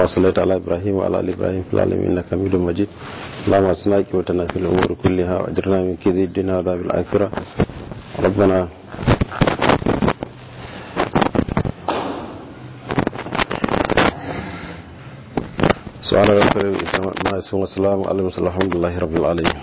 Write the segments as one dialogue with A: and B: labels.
A: وصليت على ابراهيم وعلى ال ابراهيم في العالمين انك حميد مجيد اللهم اصلنا عاقبتنا في الامور كلها واجرنا من كيد الدنيا وعذاب الاخره ربنا سبحان ربك ما يسمى السلام على المرسلين الحمد لله رب العالمين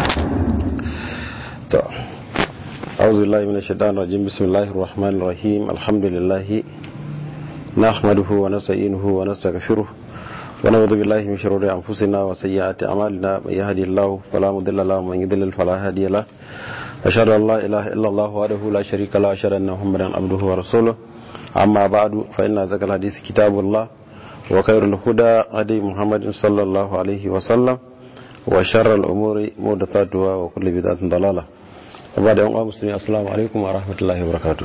A: أعوذ بالله من الشيطان الرجيم بسم الله الرحمن الرحيم الحمد لله نحمده ونستعينه ونستغفره ونعوذ بالله من شرور انفسنا وسيئات اعمالنا من يهدي الله فلا مضل له ومن يضلل فلا هادي له اشهد ان لا اله الا الله وحده لا شريك له اشهد ان محمدا عبده ورسوله اما بعد فان ذكر الحديث كتاب الله وخير الهدى هدي محمد صلى الله عليه وسلم وشر الامور محدثاتها وكل بدعه ضلاله وبعد يوم مسلمين السلام عليكم ورحمه الله وبركاته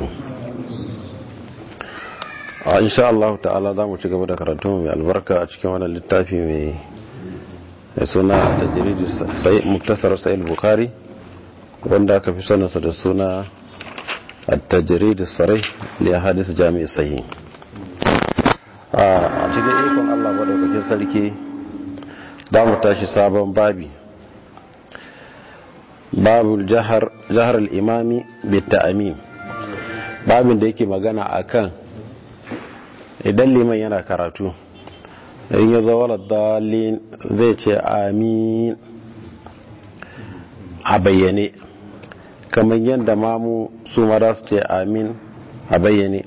A: a insha Allah ta'ala za mu ci gaba da karatu mai albarka a cikin wannan littafi mai suna tajiriji muktasar sa'il bukari wanda aka fi sanarsa da suna tajiriji sarai li hadis jami'i sahi a cikin ikon Allah madaukakin sarki za mu tashi sabon babi babul jahar al-imami bi ta'amin babin da yake magana akan idan liman yana karatu in ya zawala dalin zai ce amin a bayyane kamar yadda mamu su mara su ce amin a bayyane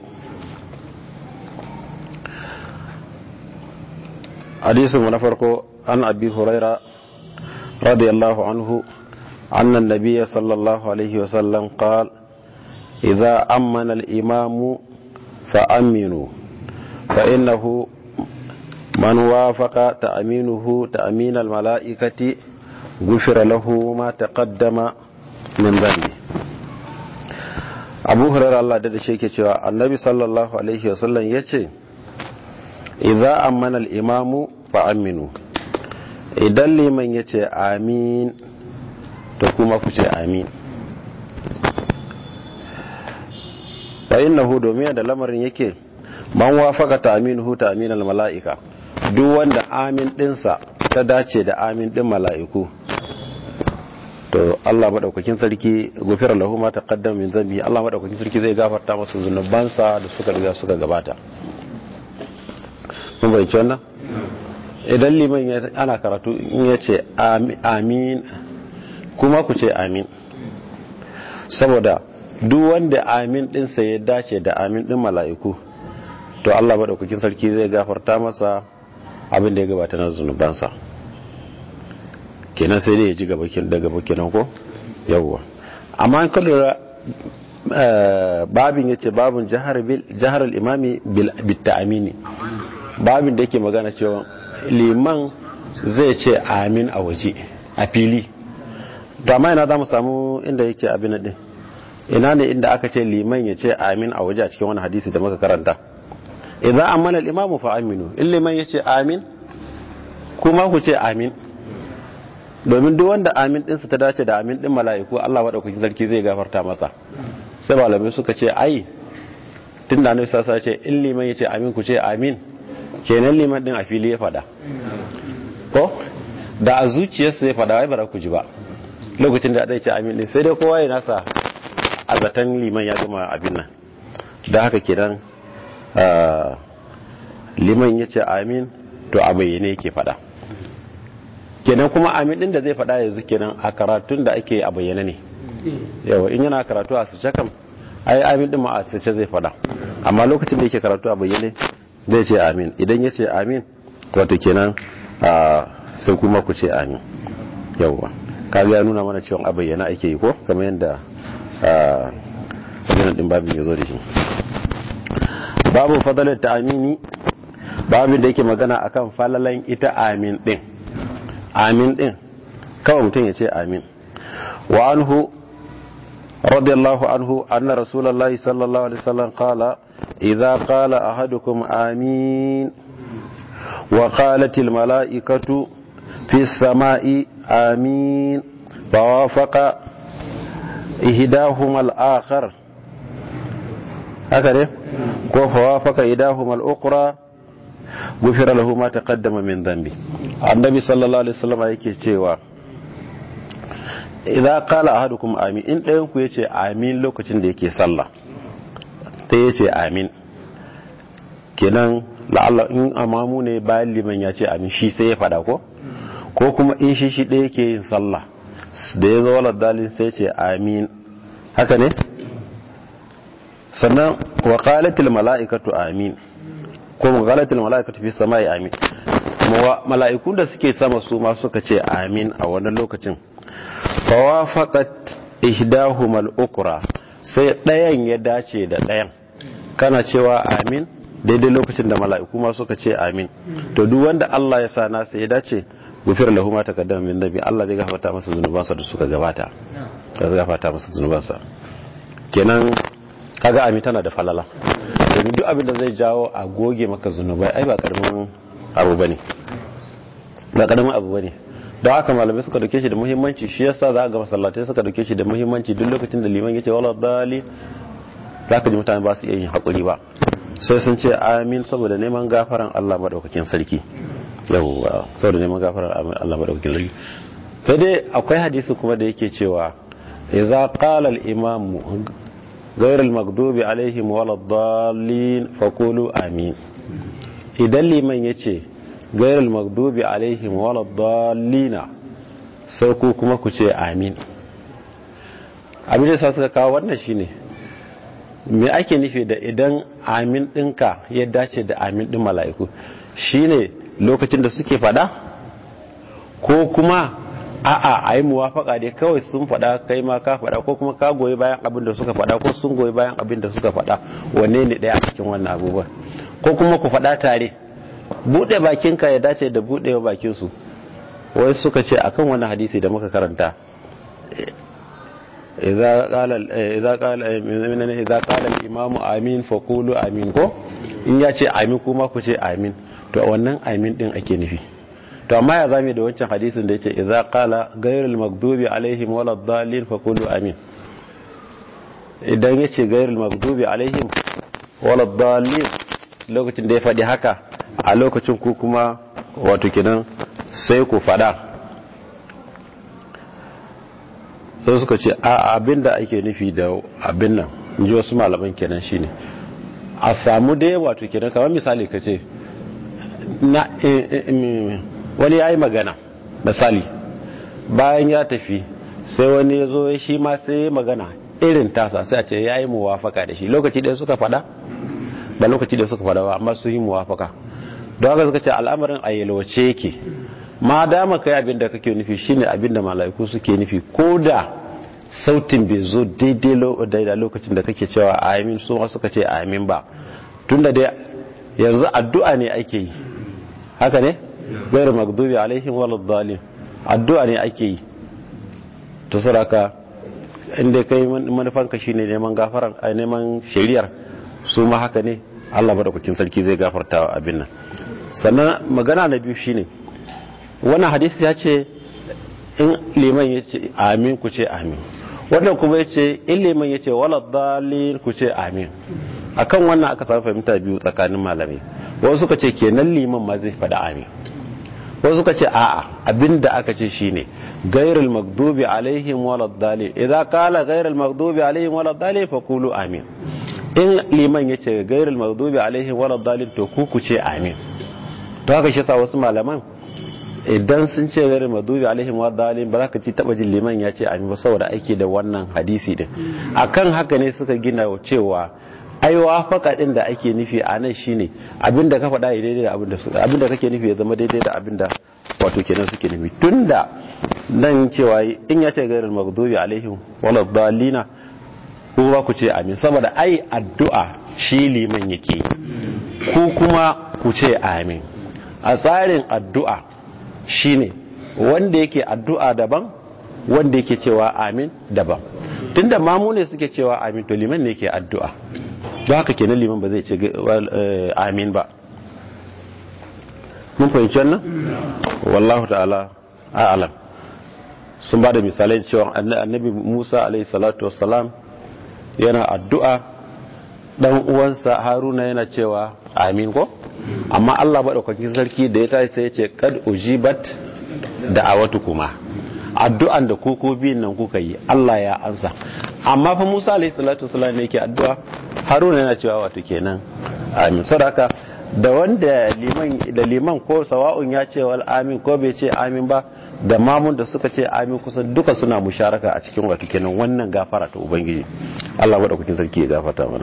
A: hadisinmu na farko an abi huraira radiyallahu anhu أن النبي صلى الله عليه وسلم قال إذا أمن الإمام فأمنوا فإنه من وافق تأمينه تأمين الملائكة غفر له ما تقدم من ذنبه abu hurairar Allah da shi ke cewa annabi sallallahu alaihi wasallam ya ce idza amana al-imamu fa aminu idan liman ya ce amin to kuma ku ce amin fa innahu domin da lamarin yake man wafaka ta'minuhu ta'minal mala'ika duk wanda amin dinsa ta dace da amin din mala'iku to Allah madaukakin sarki gufira lahu ma taqaddama min zambi Allah madaukakin sarki zai gafarta masa zunubansa da suka riga suka gabata mun bai wannan idan liman ana karatu in yace amin kuma ku ce amin saboda duk wanda amin dinsa ya dace da amin din mala'iku to Allah maɗaukakin sarki zai gafarta masa abin da ya gabata na zunubansa kenan sai dai ya ji gaba daga kenan ko yawwa amma an kallura babin ya ce babin jihar imami bitta amini babin da yake magana cewa liman zai ce amin a waje a fili to amma ina za mu samu inda yake abin din ina ne inda aka ce liman ya ce amin a waje a cikin wani hadisi da muka karanta idan amana al-imamu fa aminu in liman yace amin kuma ku ce amin domin duk wanda amin ɗinsa ta dace da amin ɗin mala'iku Allah maɗaukakin sarki zai gafarta masa sai malamai suka ce ai tun da nufisa sa ce in liman ya ce amin ku ce amin kenan liman ɗin a fili ya faɗa ko da a zuciyarsa ya faɗa wai bara ku ji ba lokacin da zai ce amin ɗin sai dai kowa ya nasa a zaton liman ya gama abin nan da haka kenan liman ya ce amin to a bayyane yake faɗa kenan kuma amin din da zai faɗa yanzu kenan a karatun da ake a bayyana ne yawa in yana karatu a sace kam ai amin din ma a sace zai faɗa amma lokacin da yake karatu a bayyane zai ce amin idan ya ce amin wato kenan sai kuma ku ce amin yawa kaga ya nuna mana cewa a bayyana ake yi ko kamar yadda abin din babin ya zo da shi babu fadalar ta amini babin da yake magana akan falalan ita amin din amin din kawai mutum ya ce amin wa anhu radiyallahu anhu anna rasulullahi sallallahu alaihi wasallam qala idza qala ahadukum amin wa qalat al malaikatu fi samai amin fawafaqa ihdahuma al akhar haka ne ko fawafaqa ihdahuma al ukhra gufira lahu ma taqaddama min dhanbi annabi sallallahu alaihi wasallam yake cewa idza qala ahadukum amin in ɗayan ku yace amin lokacin da yake sallah ta yace amin kenan la'alla in amamu ne bayan liman ya ce amin shi sai ya fada ko ko kuma in shi shi ɗaya yake yin sallah da ya zo walar dalin sai ce amin haka ne sannan wa qalatil mala'ikatu amin ko qalatil mala'ikatu fi samai amin mala'ikun da suke sama su ma suka ce amin a wannan lokacin fawafaqat ihdahumal ukra sai ɗayan ya dace da ɗayan kana cewa amin daidai lokacin da mala'iku ma suka ce amin to duk wanda Allah ya sa nasa ya dace gufir lahu ma taqaddama min dhanbi Allah zai gafarta masa zunubansa da suka gabata zai gafarta masa zunubansa kenan kaga amin tana da falala domin duk abin da zai jawo a goge maka zunubai ai ba karamin abu bane ba karamin abu bane don haka malamai suka dauke shi da muhimmanci shi yasa za ga masallatai suka dauke shi da muhimmanci duk lokacin da liman yace wala dali za ka ji mutane ba su iya yin hakuri ba sai sun ce amin saboda neman gafaran Allah madaukakin sarki yawwa saboda neman gafaran Allah madaukakin sarki sai dai akwai hadisi kuma da yake cewa idza qala al-imam ghayr al-maghdubi alaihim wala dallin faqulu amin idan liman yace ghayr al-maghdubi alaihim wala dallina sai ku kuma ku ce amin abin da sa suka kawo wannan shine me ake nufi da idan amin ɗinka ya dace da amin ɗin mala'iku shine lokacin da suke fada ko kuma a'a a yi muwafaka dai kawai sun fada kai ma ka fada ko kuma ka goyi bayan abin da suka fada ko sun goyi bayan abin da suka fada wanne ne ɗaya a cikin wannan abubuwan ko kuma ku fada tare buɗe bakinka ya dace da buɗewa bakinsu wai suka ce akan wannan hadisi da muka karanta إذا قال إذا قال إذا قال الإمام آمين فقولوا آمين ko in ya ce amin kuma ku ce amin to wannan amin din ake nufi to amma ya zame da wancan hadisin da yace idza qala ghayrul maghdubi alaihim waladdallin faqulu amin idan yace ghayrul maghdubi alaihim waladdallin lokacin da ya faɗi haka a lokacin ku kuma wato kenan sai ku faɗa sai suka ce a abin da ake nufi da abin nan in ji wasu malaman kenan shine a samu dai wato kenan kamar misali ka ce wani ya yi magana misali bayan ya tafi sai wani ya zo shi ma sai ya magana irin tasa sai a ce ya yi muwafaka da shi lokaci ɗaya suka fada ba lokaci ɗaya suka fada ba amma sun yi muwafaka don haka suka ce al'amarin a yalwace yake ma dama kai abin da kake nufi shine abin da mala'iku suke nufi ko da sautin bai zo daidai da lokacin da kake cewa amin su ma suka ce amin ba tunda dai yanzu addu'a ne ake yi haka ne gairu magdubi alaihim waladdallin addu'a ne ake yi to saraka inda kai manufanka shine neman gafaran a neman shari'ar su ma haka ne Allah madaukakin sarki zai gafarta abin nan sannan magana na biyu shine wannan hadisi ya ce in liman ya ce amin ku ce amin wannan kuma ya ce in liman ya ce wala dalil ku ce amin akan wannan aka samu fahimta biyu tsakanin malamai wasu suka ce kenan liman ma zai faɗa amin wasu suka ce a'a abinda aka ce shine gairul magdubi alaihim wala dalil idza qala gairul magdubi alaihim wala dalil fa qulu amin in liman ya ce gairul magdubi alaihim wala dalil to ku ku ce amin to haka shi sa wasu malaman idan sun ce gari madubi alaihim wa dalin ba za ka ci taba jin liman ya ce amin ba saboda aiki da wannan hadisi din akan haka ne suka gina cewa ai wafaka din da ake nufi a nan shine abinda ka faɗa ya daidai da abinda abinda kake nufi ya zama daidai da abinda wato kenan suke nufi tunda nan cewa in ya ce gairar maghdubi alaihim wala dalina ko ba ku ce amin saboda ai addu'a shi liman yake ku kuma ku ce amin a tsarin addu'a shine wanda yake addu'a daban wanda yake cewa amin daban tunda mamu ne suke cewa amin to liman ne yake addu'a don haka kenan liman ba zai ce amin ba mun fahimci wannan wallahu ta'ala a'lam sun ba da misalai cewa annabi musa alaihi salatu wassalam yana addu'a dan uwansa haruna yana cewa amin ko amma Allah maɗaukakin sarki da ya tashi sai ya ce kad ujibat da'awatu kuma addu'an da ku ko biyun nan kuka yi Allah ya ansa amma fa Musa alayhi salatu wasallam ne yake addu'a Haruna yana cewa wato kenan amin saboda da wanda liman da liman ko sawa'un ya ce wal amin ko bai ce amin ba da mamun da suka ce amin kusan duka suna musharaka a cikin wato kenan wannan gafara ta ubangiji Allah madaukakin sarki ya gafarta mana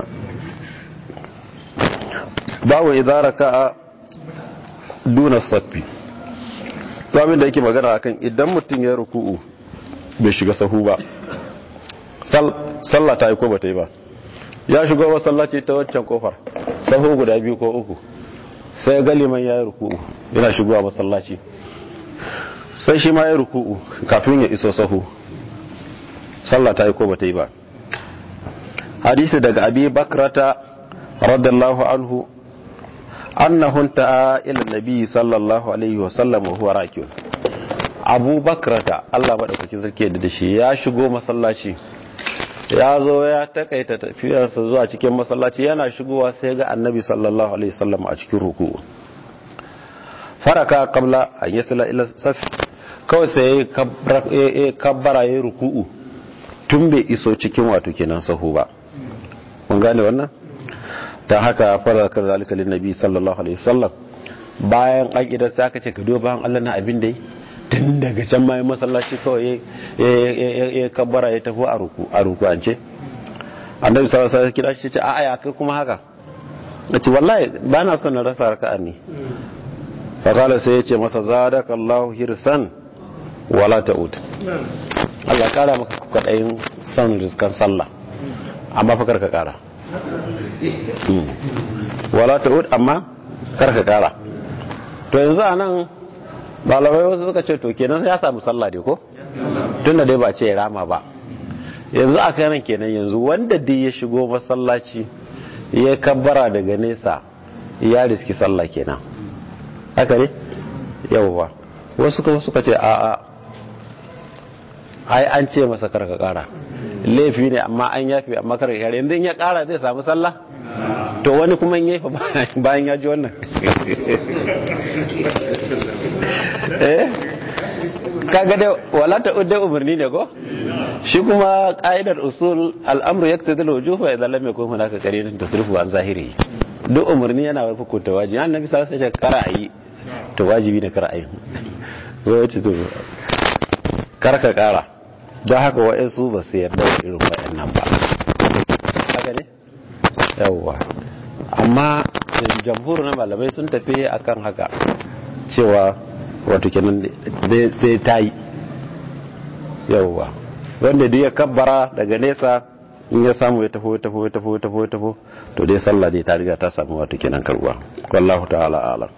A: bawo idza raka'a duna saffi to abin da yake magana akan idan mutum ya ruku'u bai shiga sahu ba sallah ta yi ko ba ta yi ba ya shigo masallaci ta waccan kofar sahu guda biyu ko uku sai ga liman ya yi ruku'u yana shigowa masallaci sai shi ma ya ruku'u kafin ya iso sahu sallah ta yi ko ba ta yi ba hadisi daga abi bakrata radiyallahu anhu annahu ta'a ila nabi sallallahu alaihi wa sallam wa huwa rakiun abu bakrata Allah madaukakin sarki da shi ya shigo masallaci ya zo ya takaita tafiyarsa zuwa cikin masallaci yana shigowa sai ga annabi sallallahu alaihi wasallam a cikin ruku faraka qabla an yasla ila saf kawai sai ya kabbara ya ruku'u tun bai iso cikin wato kenan sahu ba mun gane wannan ta haka faraka zalika lin nabi sallallahu alaihi wasallam bayan an idan sai aka ce ka duba bayan Allah na abin da yi tun daga can ma masallaci kawai ya kabbara ya tafi a ruku an ce annabi sallallahu alaihi wasallam kira shi ce a'a ya kai kuma haka nace wallahi ba na son na rasa raka'a ne fa kala sai ya ce masa zadaka Allahu hirsan wala ta'ud Allah kara maka kwadayin son riskan sallah amma fa karka kara wala ta'ud amma karka kara to yanzu anan malamai wasu suka ce to kenan ya samu sallah dai ko tunda dai ba ce ya rama ba yanzu a kanan kenan yanzu wanda dai ya shigo masallaci ya kabbara daga nesa ya riski sallah kenan haka ne yawwa wasu kuma suka ce a a ai an ce masa karka kara laifi ne amma an yafi amma karka kara yanzu in ya kara zai samu sallah to wani kuma in yafa bayan ya ji wannan eh kaga dai wala ta udda umarni ne ko shi kuma ka'idar usul al'amru yaktadi al-wujub wa idza lam yakun hunaka qarinatun tasrifu an zahiri duk umarni yana hukunta wajibi annabi sallallahu alaihi wasallam kara ayi to wajibi ne kara ayi wace to karka kara don haka wa'ansu ba su yarda da irin wa'annan ba haka ne yawwa amma jamhur na malamai sun tafi akan haka cewa wato kenan zai ta yi yauwa wanda duk ya kabbara daga nesa in ya samu ya tafi ya tafi ya tafi ya tafi ya tafi to dai sallah dai ta riga ta samu wato kenan karuwa wallahu ta'ala alam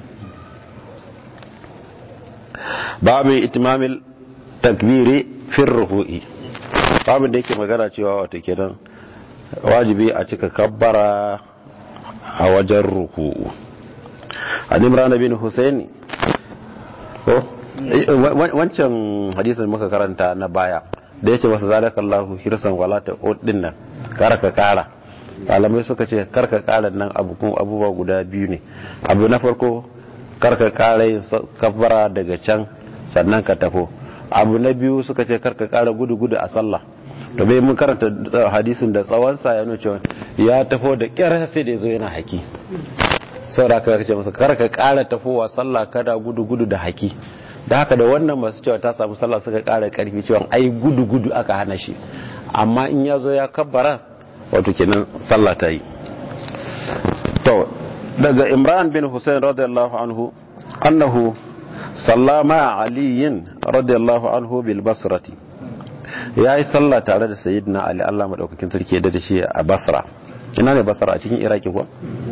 A: babu itimamil takbiri fir ruhu'i babu da yake magana cewa wato kenan wajibi a cika kabbara a wajen ruku'u an imran bin husaini ko wancan hadisin muka karanta na baya da yace masa zalakallahu hirsan wala ta din nan kara ka kara malamai suka ce karka kara nan abubuwa guda biyu ne abu na farko karka kara yin kabbara daga can sannan ka tafo abu na biyu suka ce karka kara gudu gudu a sallah to bai mun karanta hadisin da tsawonsa ya nuna cewa ya tafo da kyar sai da yazo yana haki saboda ka ce masa karka kara tafowa sallah kada gudu gudu da haki da haka da wannan masu cewa ta samu sallah suka kara karfi cewa ai gudu gudu aka hana shi amma in ya zo ya kabbara wato kenan sallah ta yi to daga imran bin husain radiyallahu anhu annahu sallama aliyin radiyallahu anhu bil basrati ya yi sallah tare da sayyidina ali Allah madaukakin sarki da shi a basra ina ne basra a cikin iraki ko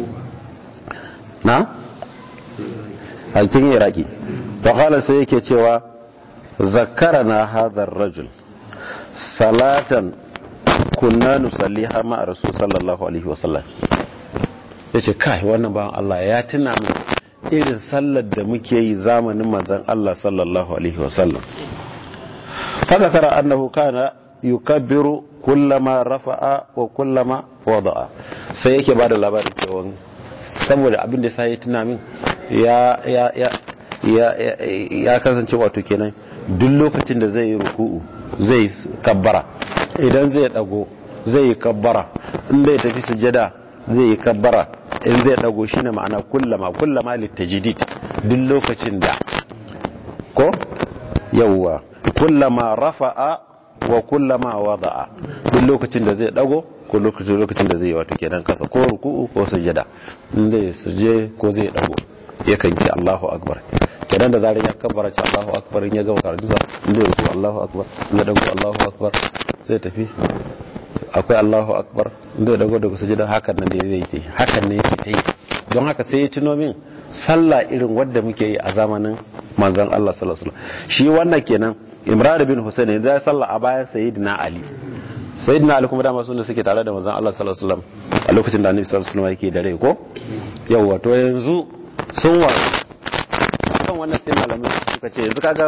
A: na a cikin iraki to kala sai yake cewa zakarana hadar rajul salatan kunna nusalliha ma rasul sallallahu alaihi wasallam yace kai wannan bawan Allah ya tuna min irin sallar da muke yi zamanin manzon Allah sallallahu alaihi wasallam haka tara annahu kana yukabbiru kullama rafa'a wa kullama wada'a sai yake ba da labarin cewa saboda abin da sai ya tuna min ya ya ya ya ya kasance wato kenan duk lokacin da zai yi ruku'u zai kabbara idan zai dago zai yi kabbara in zai tafi sujada zai yi kabbara in zai dago shine ma'ana kullama kullama litajdid duk lokacin da ko yawwa kullama rafa'a wa kullama wada'a duk lokacin da zai dago ko lokacin lokacin da zai yi wato kenan kasa ko ruku'u ko sujada in zai suje ko zai dago yakan ce Allahu akbar kenan da zarar ya kabbara ce Allahu akbar in ya gama karatu sa in zai ruku Allahu akbar in ya dago Allahu akbar zai tafi akwai Allahu akbar in zai dago daga sujada hakan nan ne zai yi hakan ne yake ta yi don haka sai ya tuno min sallah irin wadda muke yi a zamanin manzon Allah sallallahu alaihi wasallam shi wannan kenan Imran bin Hussein yanzu ya sallah a bayan Sayyidina Ali Sayyidina Ali kuma dama sun suke tare da manzon Allah sallallahu alaihi wasallam a lokacin da Annabi sallallahu alaihi wasallam yake da rai ko yawa to yanzu sun wa kan wannan sai malamai suka ce yanzu kaga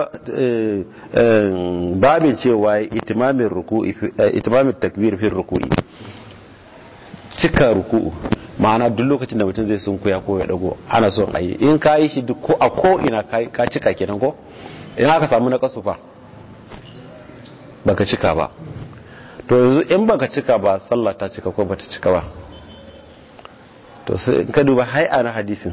A: babin cewa itimamin ruku'i itimamin takbir fi ruku'i cika ruku'u ma'ana duk lokacin da mutum zai sunkuya ko ya dago ana son a yi in ka yi shi duk ko a ko ina ka cika kenan ko in aka samu na kasu fa baka cika ba to yanzu in baka cika ba sallah ta cika ko bata cika ba to sai in ka duba hai'a na hadisin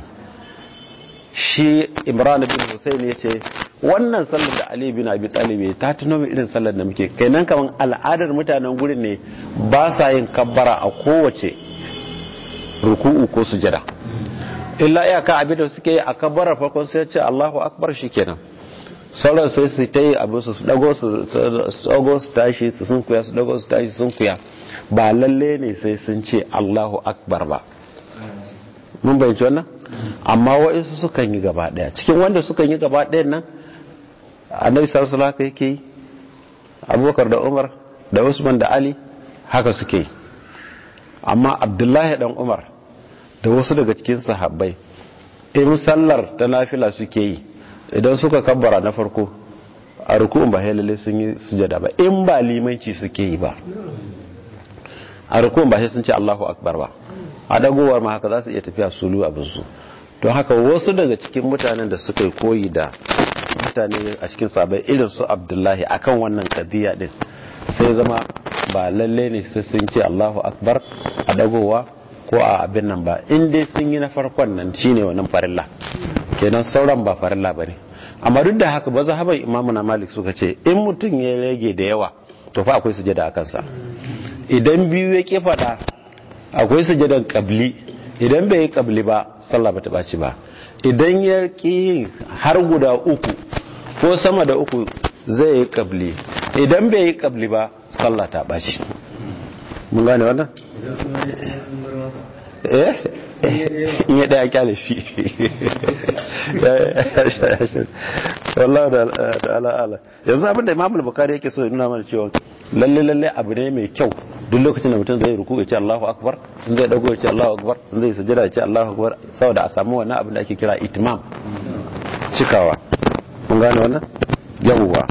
A: shi imran bin husayn ya ce wannan sallar da ali bin abi talib ta tuno min irin sallar da muke kenan kaman al'adar mutanen gurin ne ba sa yin kabbara a kowace ruku'u ko sujada illa iyaka abin da suke yi a kabbarar farkon sai ce Allahu akbar shikenan sauran sai su ta yi abin su su dago su dago su tashi su sun kuya su dago su tashi sun kuya ba lalle ne sai sun ce Allahu akbar ba mun bayyana wannan amma wa'insu sukan yi gaba daya cikin wanda sukan yi gaba dayan nan annabi sallallahu alaihi haka yake yi abubakar da umar da usman da ali haka suke yi amma abdullahi dan umar da wasu daga cikin sahabbai in sallar ta nafila suke yi idan suka kabbara na farko a rukun ba lalle sun yi sujada ba in ba limanci suke yi ba a rukun ba sai sun ce Allahu akbar ba a dagowar ma haka za su iya tafiya sulu abin su don haka wasu daga cikin mutanen da suka koyi da mutane a cikin sabai irin su abdullahi akan wannan kadiya din sai zama ba lalle ne sai sun ce Allahu akbar a dagowa ko a abin nan ba in dai sun yi na farkon nan shine wannan farilla kenan sauran ba farilla bane amma duk da haka ba zahaban imamu na malik suka ce in mutum ya rage da yawa to fa akwai sujada a kansa idan biyu ya ke fada akwai sujadan kabli idan bai yi kabli ba sallah ba ta ɓaci ba idan ya ƙi har guda uku ko sama da uku zai yi kabli idan bai yi kabli ba sallah ta ɓaci mun gane wannan? eh in ya ɗaya kyale shi wallahu da ala'ala yanzu abinda imam al-bukhari yake so ya nuna mana cewa lalle lalle abu ne mai kyau duk lokacin da mutum zai ruku ya ce Allahu akbar in zai dago ya ce Allahu akbar in zai sujada ya ce Allahu akbar saboda a samu wannan abin da ake kira itmam cikawa kun gane wannan yawwa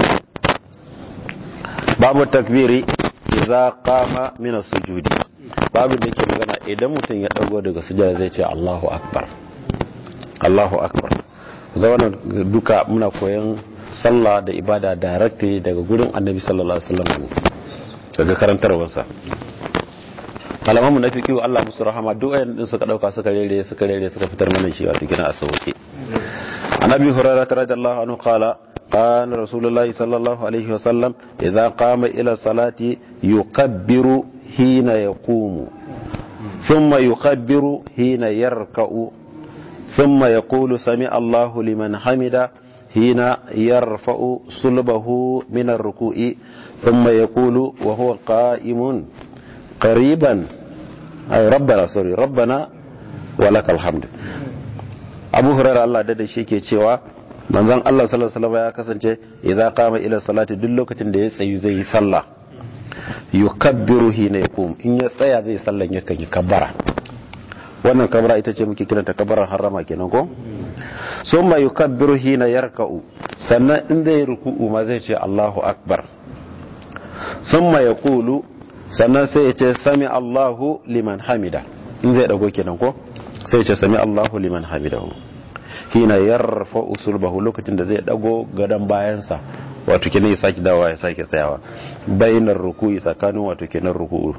A: babu takbiri idza qama min as-sujudi babu da yake magana idan mutum ya dago daga sujada zai ce Allahu akbar Allahu akbar zauna duka muna koyon sallah da ibada directly daga gurin annabi sallallahu alaihi wasallam daga karantarwarsa kalamanmu na fikiyu Allah musu rahama duk ayan din suka dauka suka rere suka rere suka fitar mana shi wato kina a sauke annabi hurairah radiyallahu anhu qala قال رسول الله صلى الله عليه وسلم إذا قام إلى الصلاة يكبر حين يقوم ثم يكبر حين يركع ثم يقول سمع الله لمن حمد حين يرفع صلبه من الركوع ثم يقول وهو قائم قريبا أي ربنا سوري ربنا ولك الحمد أبو هريرة الله دد shi ke cewa manzon Allah sallallahu alaihi wasallam ya kasance idan qama ila salati duk lokacin da ya tsayu zai yi sallah yukabbiru hina yakum in ya tsaya zai sallan yakan yi kabbara wannan kabbara ita ce muke kiranta kabbarar harama kenan ko summa yukabbiru hina yarka'u sannan in zai ruku'u ma zai ce Allahu akbar summa yaqulu sannan sai ya ce sami Allahu liman hamida in zai dago kenan ko sai ce sami Allahu liman hamidahu hina yarfa usulbahu lokacin da zai dago gadan bayansa wato kenan ya saki dawa ya sake tsayawa bainar ruku'i tsakanin wato kenan ruku'u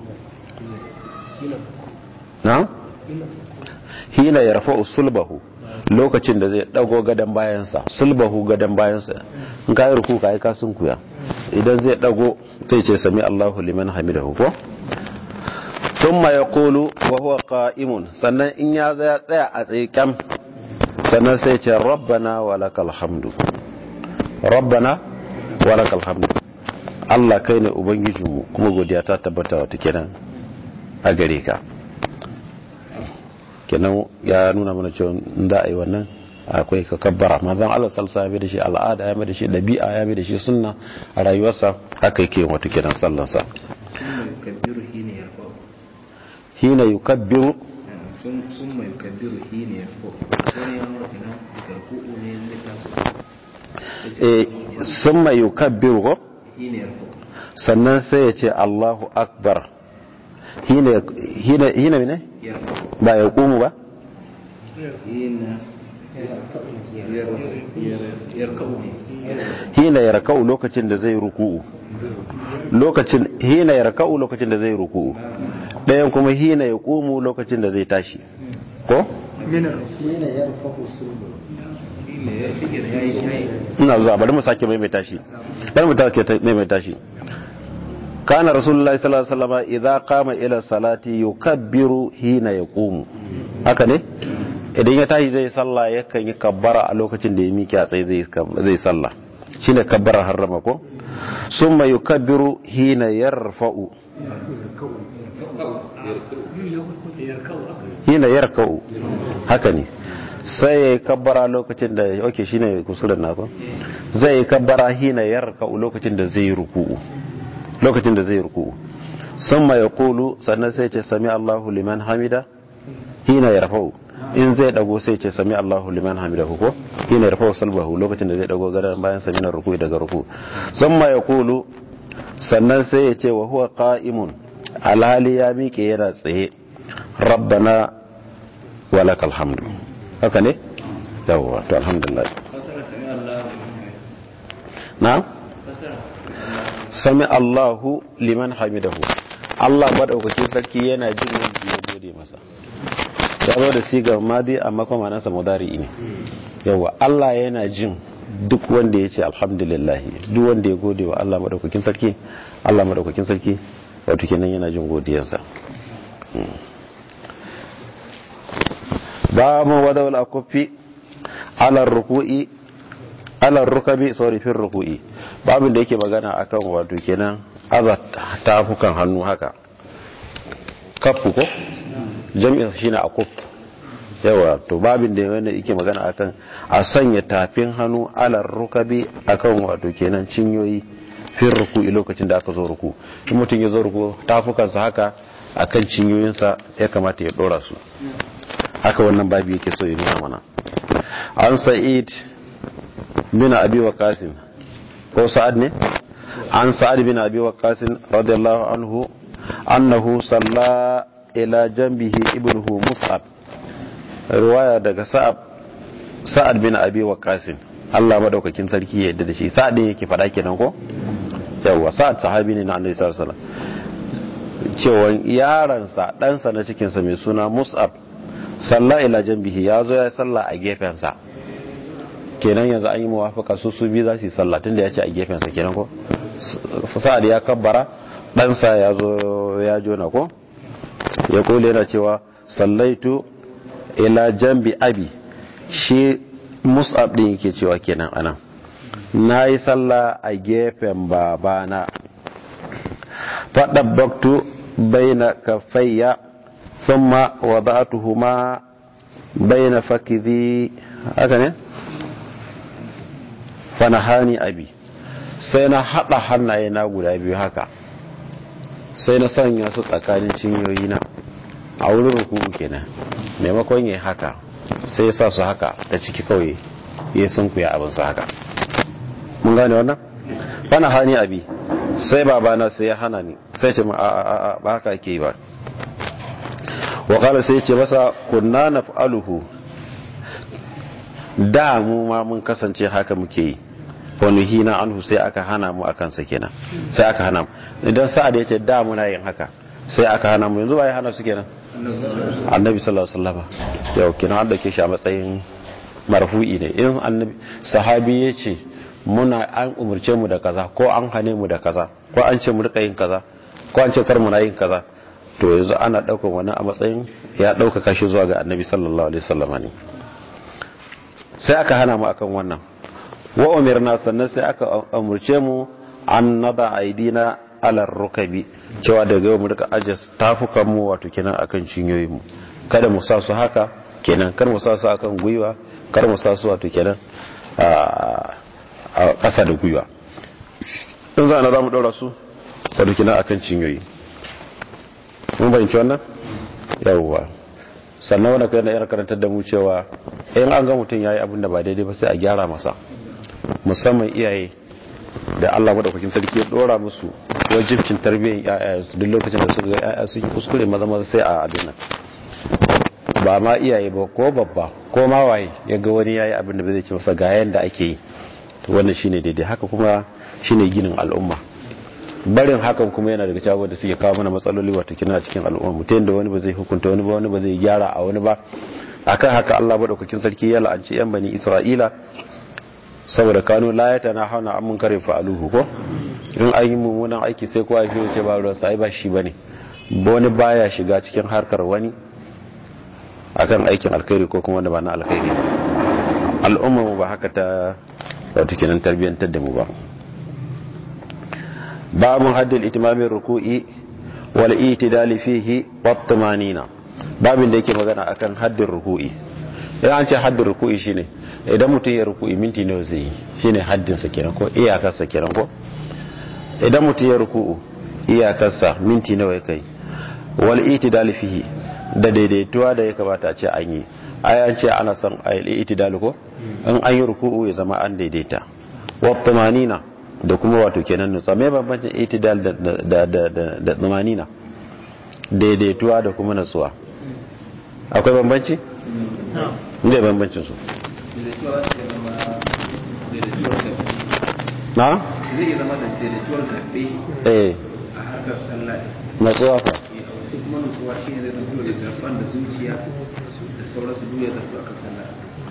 A: na hina yarfa usulbahu lokacin da zai dago gadan bayansa sulbahu gadan bayansa in ka yi ruku ka yi kasun kuya idan zai dago sai ce sami Allahu liman hamidahu ko thumma yaqulu wa huwa qa'imun sannan in ya tsaya a tsaye kyam sannan sai ce rabbana wa lakal hamdu rabbana wa lakal hamdu Allah kai ne ubangijinmu kuma godiya ta tabbata wata kenan a gare ka kenan ya nuna mana cewa da a yi wannan akwai ka kabbara manzon Allah salsa ya da shi al'ada ya mai da shi dabi'a ya mai da shi sunna a rayuwarsa haka yake wata kenan sallarsa hina yukabbiru
B: ثم يكبر حين يرفع
A: summa yukabbiru ko sannan sai ya ce Allahu akbar hina hina hina ne ba ya kumu ba hina ya raka'u lokacin da zai ruku'u lokacin hina ya raka'u lokacin da zai ruku'u ɗayan kuma hina ya kumu lokacin da zai tashi ko
C: hina ya rufa sulbu
A: ina zuwa bari mu sake maimaita shi bari mu sake maimaita shi kana rasulullahi sallallahu alaihi wasallam idza qama ila salati yukabbiru hina yaqumu haka ne idan ya tashi zai sallah yakan yi kabbara a lokacin da ya miƙe a tsaye zai zai sallah shine kabbara harrama ko summa yukabbiru hina yarfa'u hina yarka'u haka ne sai ya yi kabbara lokacin da ok shine kusurin nako zai yi kabbara hina yarka'u lokacin da zai ruku'u lokacin da zai ruku'u sun ma ya kulu sannan sai ce sami Allahu liman hamida hina ya rafa'u in zai dago sai ce sami Allahu liman hamida ko hina ya rafa'u salbahu lokacin da zai dago gadon bayan sami na ruku'u daga ruku'u sun ma ya kulu sannan sai ya ce wa huwa qa'imun alhali ya miƙe yana tsaye rabbana walakal hamdu haka ne yawwa to alhamdulillah na sami Allahu liman hamidahu Allah madaukakin sarki yana jin wanda ya gode masa ya zo da sigar madi amma kuma nasa mudari ne yawa Allah yana jin duk wanda ya ce alhamdulillah duk wanda ya gode wa Allah madaukakin sarki Allah madaukakin sarki wato kenan yana jin godiyarsa babu wadawul akufi alar ruku'i alar rukabi sorry fin ruku'i babin da yake magana akan wato kenan aza tafukan hannu haka kafu ko jami'in shine akuf yawa to babin da wanda yake magana akan a sanya tafin hannu alar rukabi akan wato kenan cinyoyi fin ruku'i lokacin da aka zo ruku in mutum ya zo ruku tafukansa haka akan cinyoyinsa ya kamata ya dora su haka wannan babi yake so ya nuna mana an sa'id bin abi waqas ko sa'ad ne an sa'ad bin abi waqas radiyallahu anhu annahu salla ila janbihi ibnuhu mus'ab riwaya daga sa'ad sa'ad bin abi waqas Allah madaukakin sarki ya yarda da shi sa'ad ne yake fada kenan ko yawa sa'ad sahabi ne na annabi sallallahu alaihi wasallam cewa yaransa ɗansa na cikinsa mai suna mus'ab salla ila jambihi ya zo ya salla a gefensa kenan yanzu an yi mawafaka su su biyu za su yi salla tunda ya ce a gefensa kenan ko sa'ad ya kabbara ɗansa ya zo ya jona ko ya kule yana cewa sallaitu ila jambi abi shi mus'ab din yake cewa kenan anan na yi salla a gefen babana faɗabbaktu baina kafayya ثم وضعتهما بين فكذي haka ne fanahani abi sai na haɗa hannaye na guda biyu haka sai na sanya su tsakanin cinyoyi na a wurin rukuku kenan maimakon yi haka sai ya sa su haka ta ciki kawai ya sun kuya abin su haka mun gane wannan fanahani abi sai babana sai ya hana ni sai ce a a a ba haka ke ba wa qala sai ce masa kunna naf'aluhu da mu ma mun kasance haka muke yi wa nuhina anhu sai aka hana mu akan sa kenan sai aka hana mu idan sa'ad ya ce da muna yin haka sai aka hana mu yanzu ba ya hana su kenan annabi sallallahu alaihi wasallam yau kenan an dauke shi a matsayin marfu'i ne in annabi sahabi ya ce muna an umurce mu da kaza ko an hane mu da kaza ko an ce mu rika yin kaza ko an ce kar mu na yin kaza to yanzu ana daukar wani a matsayin ya dauka shi zuwa ga annabi sallallahu alaihi wasallam ne sai aka hana mu akan wannan wa umirna sannan sai aka umurce mu an nada aidina alar rukabi cewa daga yau mu rika ajiye tafukan mu wato kenan akan cinyoyin mu kada mu sa su haka kenan kar mu sa su akan gwiwa kar mu sa su wato kenan a ƙasa da gwiwa in za a na za mu ɗaura su wato kenan akan cinyoyi mun bayanci wannan yawwa sannan wani kai na yar karantar da mu cewa in an ga mutum ya yi abin da ba daidai ba sai a gyara masa musamman iyaye da Allah madaukakin sarki ya dora musu wajibcin tarbiyyar ƴaƴansu duk lokacin da suka ga ƴaƴa suke kuskure maza maza sai a abin nan ba ma iyaye ba ko babba ko ma waye ya ga wani yayi abin da bai zai ce masa ga yanda ake yi to wannan shine daidai haka kuma shine ginin al'umma barin hakan kuma yana daga cewa da suke kawo mana matsaloli wato kina cikin al'umma mutum da wani ba zai hukunta wani ba wani ba zai gyara a wani ba akan haka Allah madaukakin sarki ya la'anci yan bani Isra'ila saboda kanu la ya tana hauna an mun kare fa'aluhu ko in an yi mummunan aiki sai kowa shi ce ba ruwan sai ba shi bane wani baya shiga cikin harkar wani akan aikin alkhairi ko kuma wanda ba na alkhairi al'umma mu ba haka ta wato kenan tarbiyyantar da mu ba babun haddil itimamin ruku'i wal itidali fihi wat tumanina babin da yake magana akan haddin ruku'i idan an ce haddin ruku'i shine idan mutum ya ruku'i minti nawa zai yi shine haddin sa kenan ko iyakarsa kenan ko idan mutum ya ruku'u iyakarsa minti nawa ya kai wal itidal fihi da daidaituwa da ya kamata a ce an yi ai an ce ana son ayil itidal ko in an yi ruku'u ya zama an daidaita wa tumanina da kuma wato kenan nutsa me bambancin itidal da da da da tumanina daidaituwa da kuma nutsuwa akwai bambanci ne bambancin su na?
B: zai iya zama da daidaituwar gaɓe
A: eh
B: a harkar sallah
A: natsuwa fa
B: ita kuma nutsuwa shi ne zai zanto da zarfan da zuciya da sauransu duk ya zanto a kan sallah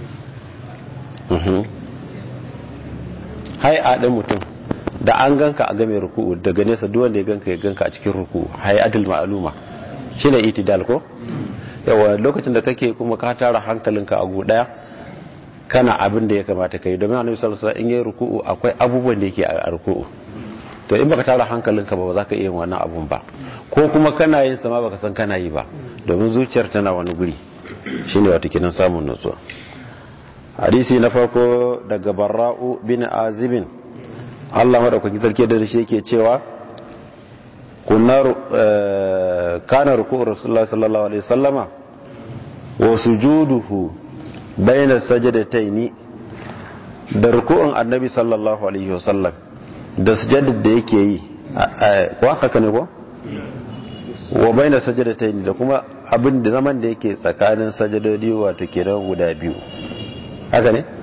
A: Mhm. hai a ɗan mutum da an ganka a game ruku'u daga nesa duk wanda ya ganka ya ganka a cikin ruku'u hai adil ma'aluma shine itidal ko yawa lokacin da kake kuma ka tara hankalinka a gu daya kana abin da ya kamata kai domin annabi sallallahu alaihi wasallam in yayi ruku'u akwai abubuwan da yake a ruku'u to in baka tara hankalinka ba ba za ka iya yin wannan abun ba ko kuma kana yin sama baka san kana yi ba domin zuciyar tana wani guri shine wato kinan samun nutsuwa hadisi na farko daga barra'u bin azibin Allah madaukakin sarki da shi yake cewa kunna eh, kana ruku'u rasulullahi sallallahu alaihi wasallama wa sujuduhu bayna sajadataini da ruku'un annabi sallallahu alaihi wasallam da sujadar da yake yi ko haka ne ko wa bayna sajadataini da kuma abin da zaman da yake tsakanin sajadodi wato kenan guda biyu haka ne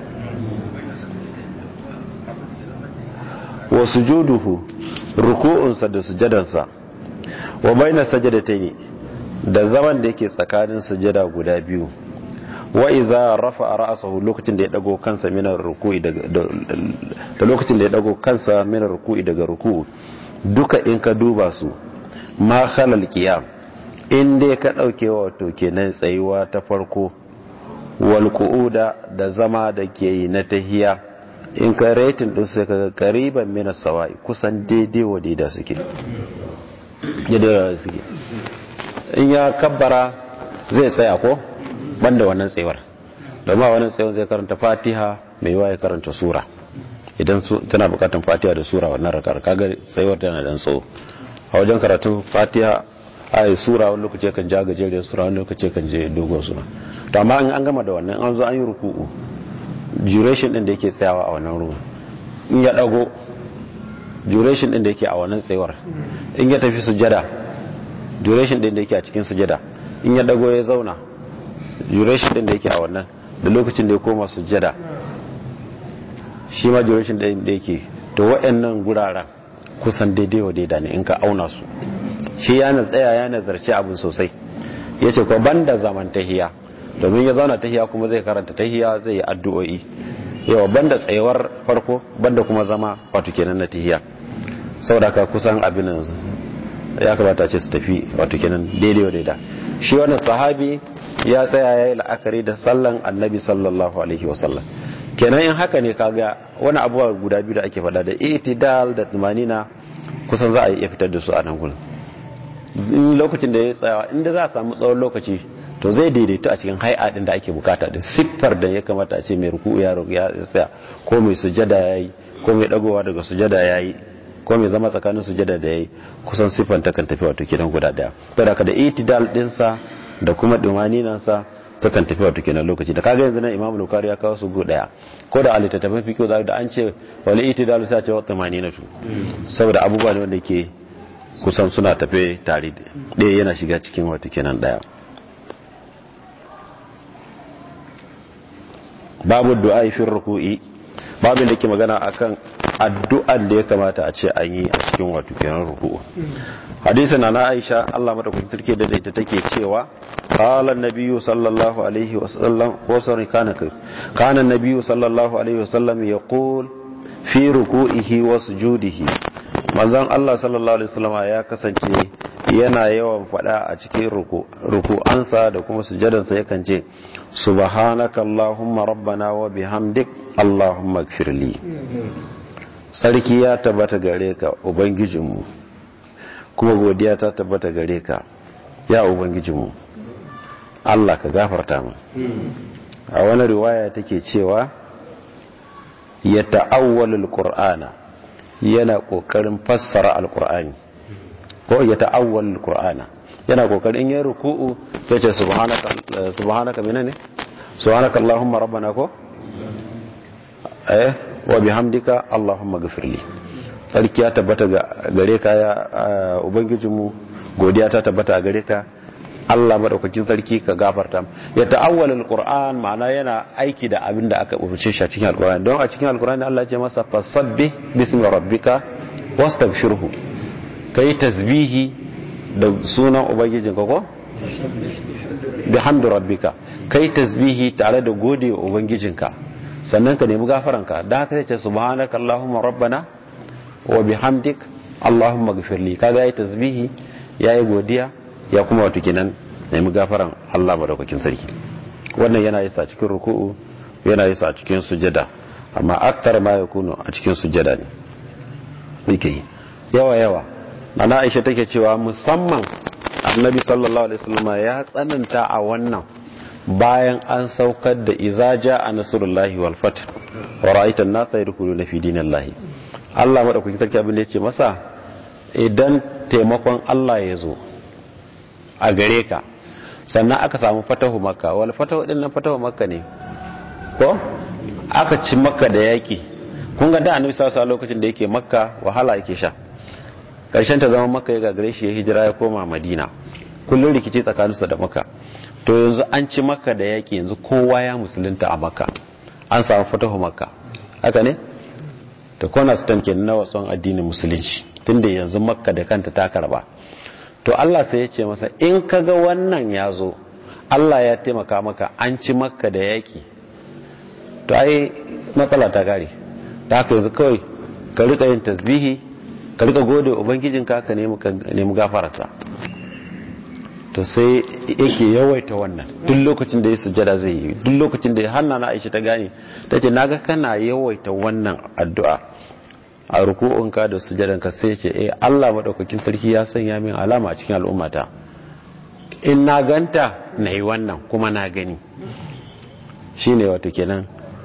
A: wa sujuduhu ruku'unsa da sujadansa wa bayna sajadataini da zaman da yake tsakanin sujada guda biyu wa iza rafa ra'sahu lokacin da ya dago kansa min ruku'i daga da lokacin da ya dago kansa min ruku'i daga ruku'u duka in ka duba su ma khalal qiyam in dai ka dauke wato kenan tsayuwa ta farko wal qu'uda da zama da ke yi na tahiya in ka rating din sai kaga qariban min sawai kusan daidai wa daidai suke daidai suke in ya kabbara zai tsaya ko banda wannan tsayuwar domin a wannan tsayuwar zai karanta fatiha mai yawa ya karanta sura idan tana bukatan fatiha da sura wannan rakar kaga tsayuwar tana dan tsawo a wajen karatun fatiha a sura wani lokaci kan ja gajeriyar sura wani lokaci kan je dogon sura to amma an gama da wannan an zo an yi ruku'u duration din da yake tsayawa a wannan ruwa in ya dago duration din da yake a wannan tsayuwar in ya tafi sujada duration din da yake a cikin sujada in ya dago ya zauna duration din da yake a wannan da lokacin da ya koma sujjada shi ma duration din da yake to waɗannan guraren kusan daidai wa daida ne in ka auna su shi ya na tsaya ya nazarci abin sosai ya ce ko banda zaman tahiya domin ya zauna tahiya kuma zai karanta tahiya zai yi addu'o'i yawa banda tsayuwar farko banda kuma zama wato kenan na tahiya saboda ka kusan abin nan ya kamata ce su tafi wato kenan daidai wa daida shi wannan sahabi ya tsaya ya yi la'akari da sallan annabi sallallahu alaihi wasallam kenan in haka ne kaga wani abubuwa guda biyu da ake faɗa da itidal da tumanina kusan za a iya fitar da su a nan gurin in lokacin da ya tsaya inda za a samu tsawon lokaci to zai daidaito a cikin hai'a din da ake bukata da siffar da ya kamata a ce mai ruku ya ya tsaya ko mai sujada yayi ko mai dagowa daga sujada yayi ko mai zama tsakanin sujada da yayi kusan siffar ta kan tafi wato kidan guda daya to da da itidal dinsa da kuma dumaninan sa takan tafi wato kenan lokaci da kaga yanzu nan Imam Bukhari ya kawo su go daya ko da alittattafan fiqh za da an ce wal itidal sai ce wa tumaninatu saboda abubuwa ne wanda ke kusan suna tafe tare ɗaya yana shiga cikin wata kenan ɗaya babu du'a fi ruku'i babin da ke magana akan addu'an da ya kamata a ce an yi a cikin wato kenan ruku'u hadisi na na Aisha Allah madaukakin sarki da ita take cewa qala an-nabiyyu sallallahu alaihi wasallam ko sorry kana kana an-nabiyyu sallallahu alaihi wasallam yaqul fi ruku'ihi wa sujudihi manzon Allah sallallahu alaihi wasallam ya kasance yana yawan fada a cikin ruku'ansa da kuma sujadansa yakan ce subhanaka allahumma rabbana wa bihamdik allahumma ighfirli sarki ya tabbata gare ka ubangijinmu kuma godiya ta tabbata gare ka ya ubangijinmu Allah ka gafarta mu a wani riwaya take cewa ya ta'awwalul qur'ana yana kokarin fassara alkur'ani ko ya ta'awwal alkur'ana yana kokarin yin ruku'u sai ce subhanaka subhanaka menene subhanaka allahumma rabbana ko eh wa bihamdika allahumma ghfirli sarki ya tabbata gare ka ya ubangijinmu godiya ta tabbata a gare ka Allah madaukakin sarki ka gafarta ya ta'awwal alquran ma'ana yana aiki da abin da aka umarce shi a cikin alquran don a cikin alquran Allah ya ce masa fasabbih bismi rabbika wastaghfirhu kai tasbihi da sunan ubangijin ka ko bihamdi rabbika kai tasbihi tare da gode wa ubangijinka sannan ka nemi gafaranka da haka sai ce subhanaka allahumma rabbana wa bihamdik allahumma ghfirli kaga yayi tasbihi yayi godiya ya kuma wato kenan nemi gafaran Allah madaukakin sarki wannan yana yi sa cikin ruku'u yana yi sa cikin sujada amma aktar ma yakunu a cikin sujada ne yake yi yawa yawa ana Aisha take cewa musamman Annabi sallallahu alaihi wasallam ya tsananta a wannan bayan an saukar da iza a nasrullahi wal fath wa ra'aita an-nasa yadkhuluna fi dinillahi Allah madaukakin sarki abin da yace masa idan taimakon Allah ya zo a gare ka sannan aka samu fatahu makka wal fatahu din nan fatahu makka ne ko aka ci makka da yaki kun ga da annabi sallallahu alaihi lokacin da yake makka wahala yake sha karshen ta zama makka ya gagare shi ya hijira ya koma madina kullun rikici tsakaninsa da makka to yanzu an ci makka da yaki yanzu kowa ya musulunta a makka an samu fatahu makka haka ne to kona stan kenan na wasan addinin musulunci tunda yanzu makka da kanta ta karba to Allah sai ya ce masa in kaga wannan ya zo Allah ya taimaka maka an ci maka da yaki to ai matsala ta gare ta haka yanzu kawai ka rika yin tasbihi ka rika gode ubangijinka ka nemi gafararsa to sai yake yawaita wannan duk lokacin da ya sujada zai yi duk lokacin da hanna na aisha ta gane ta ce naga kana yawaita wannan addu'a a ruku'unka da sujadanka sai ce eh Allah madaukakin sarki ya sanya min alama a cikin al'ummata in na ganta na yi wannan kuma na gani shine wato kenan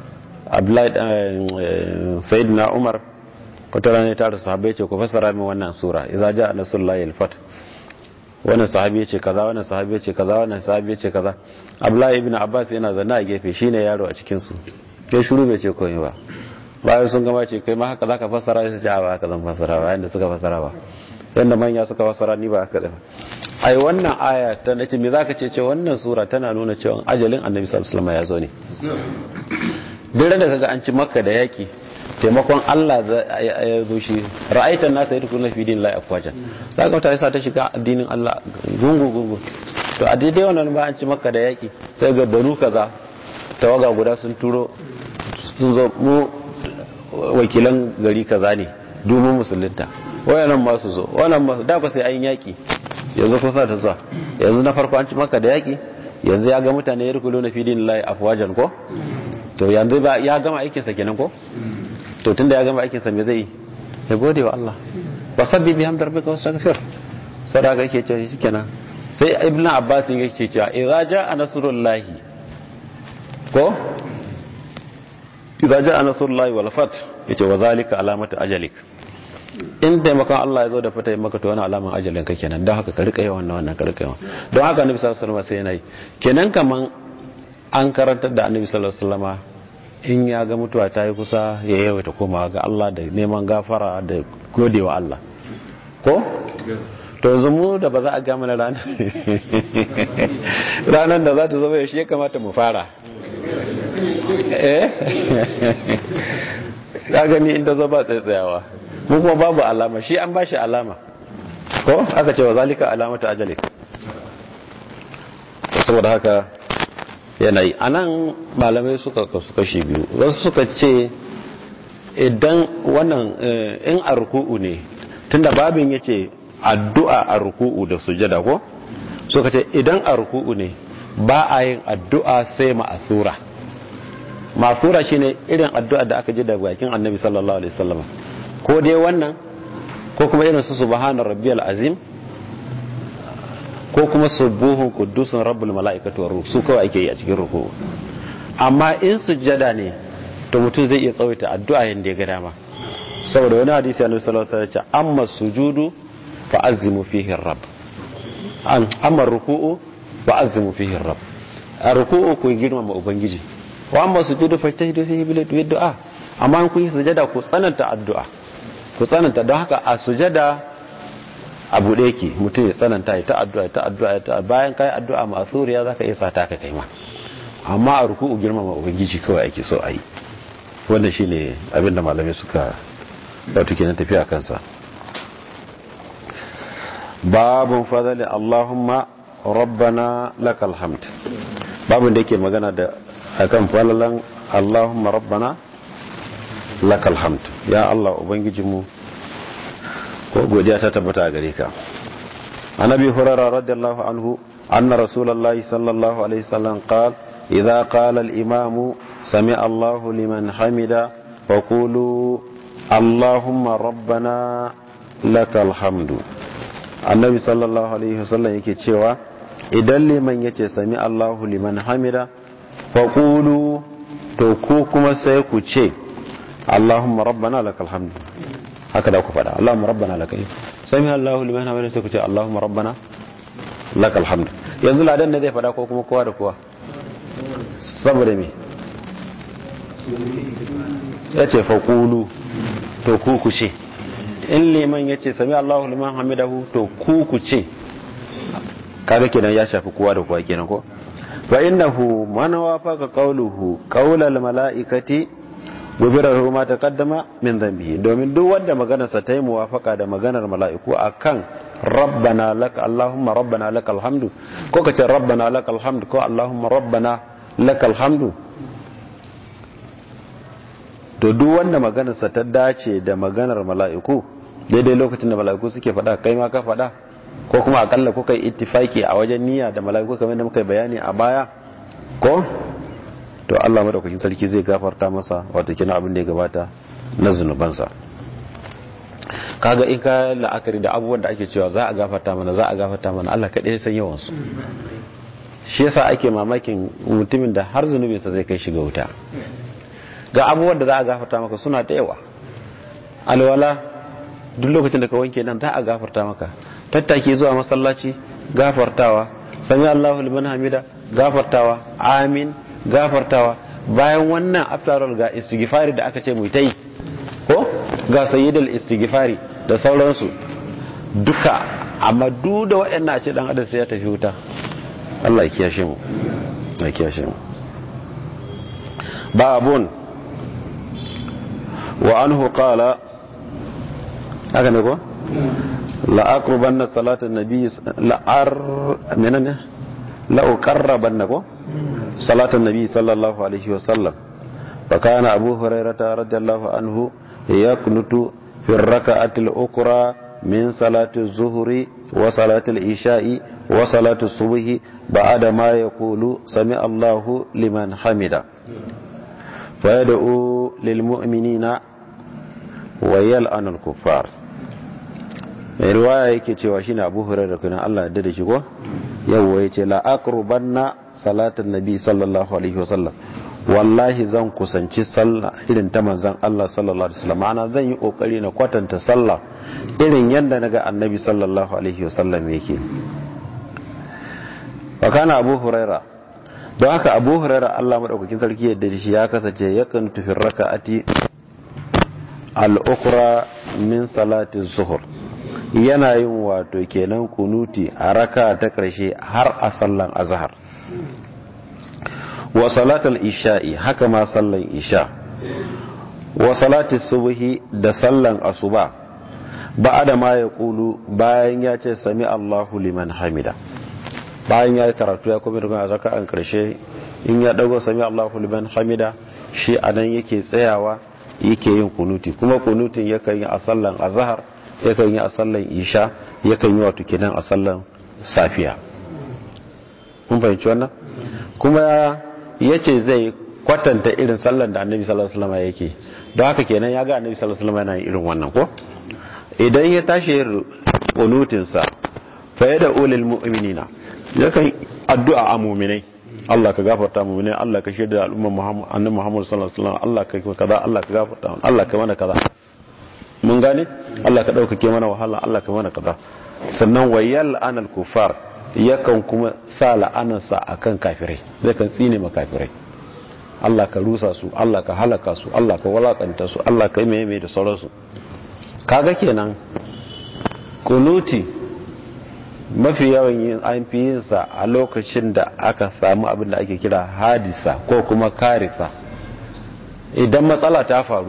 A: Abdullahi Sayyidina Umar wata rana ta da sahabbai ce ku fassara min wannan sura idza jaa nasrullahi al-fath wannan sahabi ya ce kaza wannan sahabi ya ce kaza wannan sahabi ya ce kaza Abdullahi ibn Abbas yana zanna a gefe shine yaro a cikin su sai shiru bai ce komai ba bayan sun gama ce kai ma haka zaka fassara sai ce a ba haka zan fassara ba yanda suka fassara ba yanda manya suka fassara ni ba haka da ai wannan aya ta nace me zaka ce ce wannan sura tana nuna cewa ajalin annabi sallallahu alaihi wasallam ya zo ne duk da kaga an ci makka da yaki taimakon Allah ya zo shi ra'aitan nasa yadkhuluna fi dinillahi afwajan zaka mutane sa ta shiga addinin Allah gungu gungu to a daidai wannan ba an ci makka da yaki sai ga banu kaza tawaga guda sun turo sun zo mu wakilan gari kaza ne domin musulunta wayannan ma su zo wannan ma da ba sai an yaki yanzu kusa ta zuwa yanzu na farko an ci makka da yaki yanzu ya ga mutane yadkhuluna fi dinillahi afwajan ko to yanzu ba ya gama aikinsa kenan ko to tunda ya gama aikinsa me zai ya gode wa Allah wasabbi bihamdi rabbika wastaghfir sadaka yake ce shikenan sai ibnu abbas yake cewa idza jaa nasrullahi ko idza jaa nasrullahi wal fath yace wa zalika alamatu ajalik in taimakon Allah ya zo da fata maka to wani alaman ajalin ka kenan don haka ka rika yawan wannan ka rika yawan don haka annabi sallallahu alaihi wasallam sai yana yi kenan kaman an karantar da annabi sallallahu alaihi wasallama in ya ga mutuwa ta yi kusa ya yawaita koma ga Allah da neman gafara da godewa Allah ko to yanzu mu da ba za a ga mana ranar ranar da za ta zama yaushe ya kamata mu fara eh ka gani inda zo ba tsaitsayawa mu kuma babu alama shi an bashi alama ko aka ce wa zalika alamatu ajalik saboda haka yanayi a nan malamai suka kasu kashi biyu wasu suka ce idan wannan in a ruku'u ne tunda babin ya ce addu'a a ruku'u da sujada ko suka ce idan a ruku'u ne ba a yin addu'a sai ma'asura ma'asura shine irin addu'a da aka ji da bakin annabi sallallahu alaihi wasallam ko dai wannan ko kuma irin su subhana rabbiyal azim ko kuma subuhun kudusun rabbul mala'ikatu war ruh su kawai ake yi a cikin ruku amma in sujjada ne to mutum zai iya tsawaita addu'a yanda ya ga dama saboda wani hadisi annabi sallallahu alaihi wasallam ya ce amma sujudu fa azimu fihi rabb an amma ruku'u fa azimu fihi rabb a ruku'u ku girmama ubangiji wa amma sujudu fa tajdu fihi bil du'a amma in kun yi sujada ku tsananta addu'a ku tsananta don haka a sujada abu ɗaya ke mutum ya tsananta ya ta addu'a ta addu'a ta bayan kai addu'a ma'thuriya zaka iya sata ka kai ma amma a ruku'u girmama ubangiji kawai ake so a yi wannan shine abinda malamai suka wato kenan tafiya kansa babun fadali allahumma rabbana lakal hamd babun da yake magana da akan falalan allahumma rabbana lakal hamd ya allah ubangijinmu ko godiya ta tabbata a gare ka annabi hurairah radiyallahu anhu anna rasulullahi sallallahu alaihi wasallam qala idza qala al imamu sami allahu liman hamida faqulu allahumma rabbana lakal hamdu annabi sallallahu alaihi wasallam yake cewa idan liman yace sami allahu liman hamida faqulu to ku kuma sai ku ce allahumma rabbana lakal hamdu haka da ku faɗa Allahumma rabbana lakal sami Allahu liman hamida sai ku ce Allahumma rabbana lakal hamd yanzu ladan ne zai faɗa ko kuma kowa da kowa saboda me yace fa qulu to ku ku ce in liman yace sami Allahu liman hamidahu to ku ku ce kaga kenan ya shafi kowa da kowa kenan ko fa innahu man wafaqa qawluhu qawlal malaikati gubirahu ma taqaddama min dhanbihi domin duk wanda maganarsa ta yi muwafaka da maganar mala'iku akan rabbana lak allahumma rabbana lakal hamdu ko kace rabbana lakal hamdu ko allahumma rabbana lakal hamdu to duk wanda maganarsa ta dace da maganar mala'iku daidai lokacin da mala'iku suke faɗa kai ma ka faɗa ko kuma akalla kuka yi ittifaki a wajen niyya da mala'iku kamar da muka yi bayani a baya ko to Allah madaukakin sarki zai gafarta masa wato kina abin da ya gabata na zunubansa kaga in ka la'akari da abubuwan da ake cewa za a gafarta mana za a gafarta mana Allah kaɗai ya san yawan su shi yasa ake mamakin mutumin da har zunubinsa zai kai shiga wuta ga abubuwan da za a gafarta maka suna da yawa alwala duk lokacin da ka wanke nan za a gafarta maka tattaki zuwa masallaci gafartawa sami Allahu liman hamida gafartawa amin gafartawa bayan wannan after all ga istighfari da aka ce mu ta yi ko ga sayyidul istighfari da sauransu duka amma duk da waɗannan a ce dan adam sai ya tafi wuta Allah ya kiyashe mu ya kiyashe mu babun wa anhu qala haka ne ko la aqrubanna salatan nabiy la ar menene la uqarrabanna ko salatan nabiy sallallahu alaihi wa sallam fa kana abu hurairah radiyallahu anhu yaqnutu fi ar-rak'ati al-ukra min salati az-zuhri wa salati al-isha'i wa salati as-subhi ba'da ma yaqulu sami Allahu liman hamida fa yad'u lil mu'minina wa yal'anu al-kuffar mai riwaya yake cewa shine Abu Hurairah kuna Allah ya da shi ko yawa yace la aqrubanna salatan nabi sallallahu alaihi wasallam wallahi zan kusanci sallah irin ta manzon Allah sallallahu alaihi wasallam ana zan yi kokari na kwatanta sallah irin yanda naga annabi sallallahu alaihi wasallam yake wa kana Abu Hurairah don haka Abu Hurairah Allah madaukakin sarki yadda shi ya kasance yakan tufi raka'ati al-ukhra min salati zuhur yana yin wato kenan kunuti a raka ta ƙarshe har a sallan azhar wa salatul isha'i haka ma sallan isha wa salatul subhi da sallan asuba ba'da ma ya kulu bayan ya ce sami Allahu liman hamida bayan ya karatu ya kuma daga zaka an karshe in ya dago sami Allahu liman hamida shi anan yake tsayawa yake yin kunuti kuma kunutin yakan yi a sallan azhar yakan yi a sallan isha yakan yi wato kenan a sallan safiya kun fahimci wannan kuma ya ce zai kwatanta irin sallan da annabi sallallahu alaihi wasallam yake don haka kenan ya ga annabi sallallahu alaihi wasallam yana irin wannan ko idan ya tashi kunutin sa fa yada ulil mu'minina yakan addu'a a mu'minai Allah ka gafarta mu'minai Allah ka shaida al'umma Muhammad annabi Muhammad sallallahu alaihi wasallam Allah ka kaza Allah ka gafarta Allah ka mana kaza mun gane Allah ka ɗaukake mana wahala Allah ka mana kaza sannan wayal anal kufar yakan kuma sa la'anarsa akan kafirai zai kan tsine ma kafirai Allah ka rusa su Allah ka halaka su Allah ka walakanta su Allah ka yi mai da sauransu kaga kenan kunuti mafi yawan yin an fi yin sa a lokacin da aka samu abin da ake kira hadisa ko kuma karisa idan matsala ta faru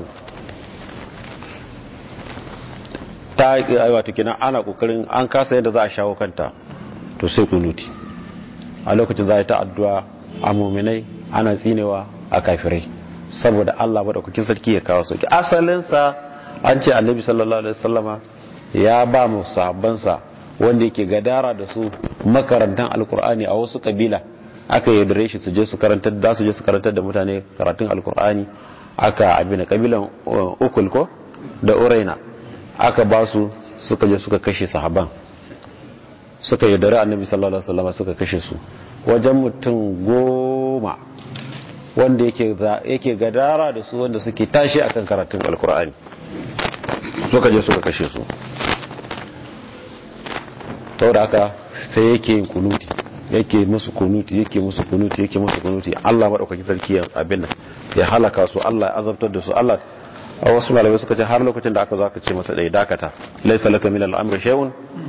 A: ta wato kenan ana kokarin an kasa yadda za a shawo kanta to sai kunuti a lokacin za a yi ta addu'a a muminai ana tsinewa a kafirai saboda Allah madaukakin sarki ya kawo sauki asalinsa an ce annabi sallallahu alaihi wasallama ya ba mu sahabbansa wanda yake gadara da su makarantan alkur'ani a wasu kabila aka yaudare shi su je su karantar da su je su karantar da mutane karatun alkur'ani aka abin kabilan ukul ko da uraina aka ba su suka je suka kashe sahaban suka yaudare annabi sallallahu alaihi wasallam suka kashe su wajen mutum goma wanda yake gadara da su wanda suke tashi akan karatun alkur'ani suka je suka kashe su da haka sai yake yin kunuti yake musu kunuti yake musu kunuti yake musu kunuti Allah madaukaki sarki abin nan ya halaka su Allah ya azabtar da su Allah a wasu malamai suka ce har lokacin da aka zo aka ce masa dai dakata laysa laka min al-amri shay'un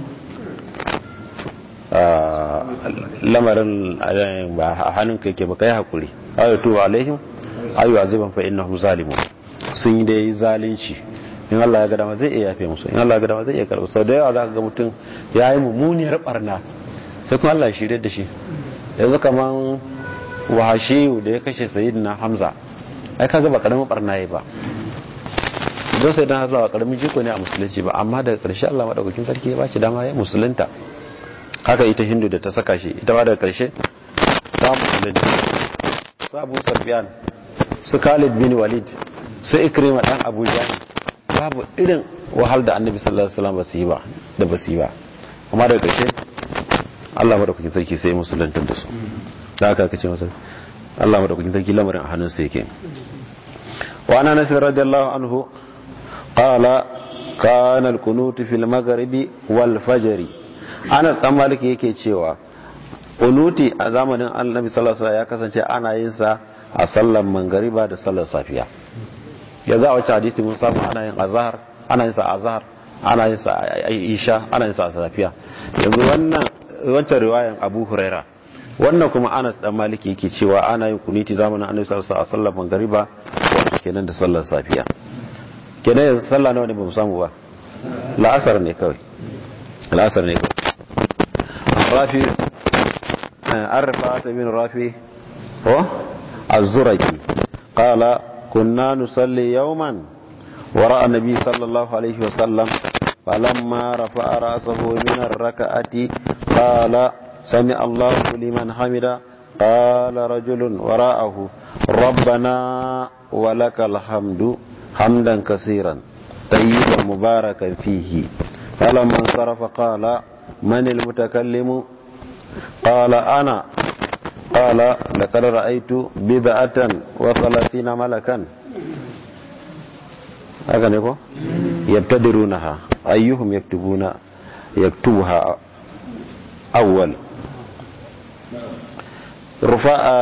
A: lamarin ba a hannun ka yake ba kai hakuri ayatu alaihim ayu aziban fa innahum zalimun sun yi da yi zalunci in Allah ya ga dama zai iya yafe musu in Allah ya ga dama zai iya karɓa sau da yawa za ka ga mutum ya yi mummuniyar barna sai kuma Allah ya shirye da shi yanzu kaman wahashiyu da ya kashe sayyidina hamza ai kaga ba karamin barna yayi ba don sai dan Allah ba karamin jiko ne a musulunci ba amma daga ƙarshe Allah madaukakin sarki ya bashi dama ya musulunta haka ita hindu da ta saka shi ita ba daga ƙarshe ta musulunta su abu safiyan su khalid bin walid su ikrima dan abu jahil babu irin wahal da annabi sallallahu alaihi wasallam ba su yi ba da ba su yi ba amma daga ƙarshe Allah madaukakin sarki sai musulunta da su da haka kace masa Allah madaukakin sarki lamarin a hannunsa yake wa ana nasir radiyallahu anhu qala kana al-qunut fil maghribi wal fajr ana dan maliki yake cewa kunuti a zamanin annabi sallallahu alaihi wasallam ya kasance ana yin sa a sallar mangariba da sallar safiya yanzu a wacce hadisi mun samu ana yin azhar ana yin sa azhar ana yin sa isha ana yin sa safiya yanzu wannan wancan riwayan Abu Huraira wannan kuma Anas dan Maliki yake cewa ana yin kuniti zamanin Annabi sallallahu alaihi wasallam a sallar mangariba wato kenan da sallar safiya kenan yanzu sallah nawa ne ba mu samu ba la'asar ne kawai la'asar ne kawai rafi an rafa ta bin rafi ko az-zuraki qala kunna nusalli yawman wara annabi sallallahu alaihi wa sallam falamma rafa'a ra'sahu min ar-rak'ati qala sami Allahu liman hamida qala rajulun wara'ahu rabbana wa lakal hamdu hamdan kaseeran طيبا مباركا فيه فلما انصرف قال من المتكلم قال أنا قال لقد رأيت بضعة وثلاثين ملكا haka ne ko yabtadirunaha ayyuhum yaktubuna yaktubuha awwal rufa'a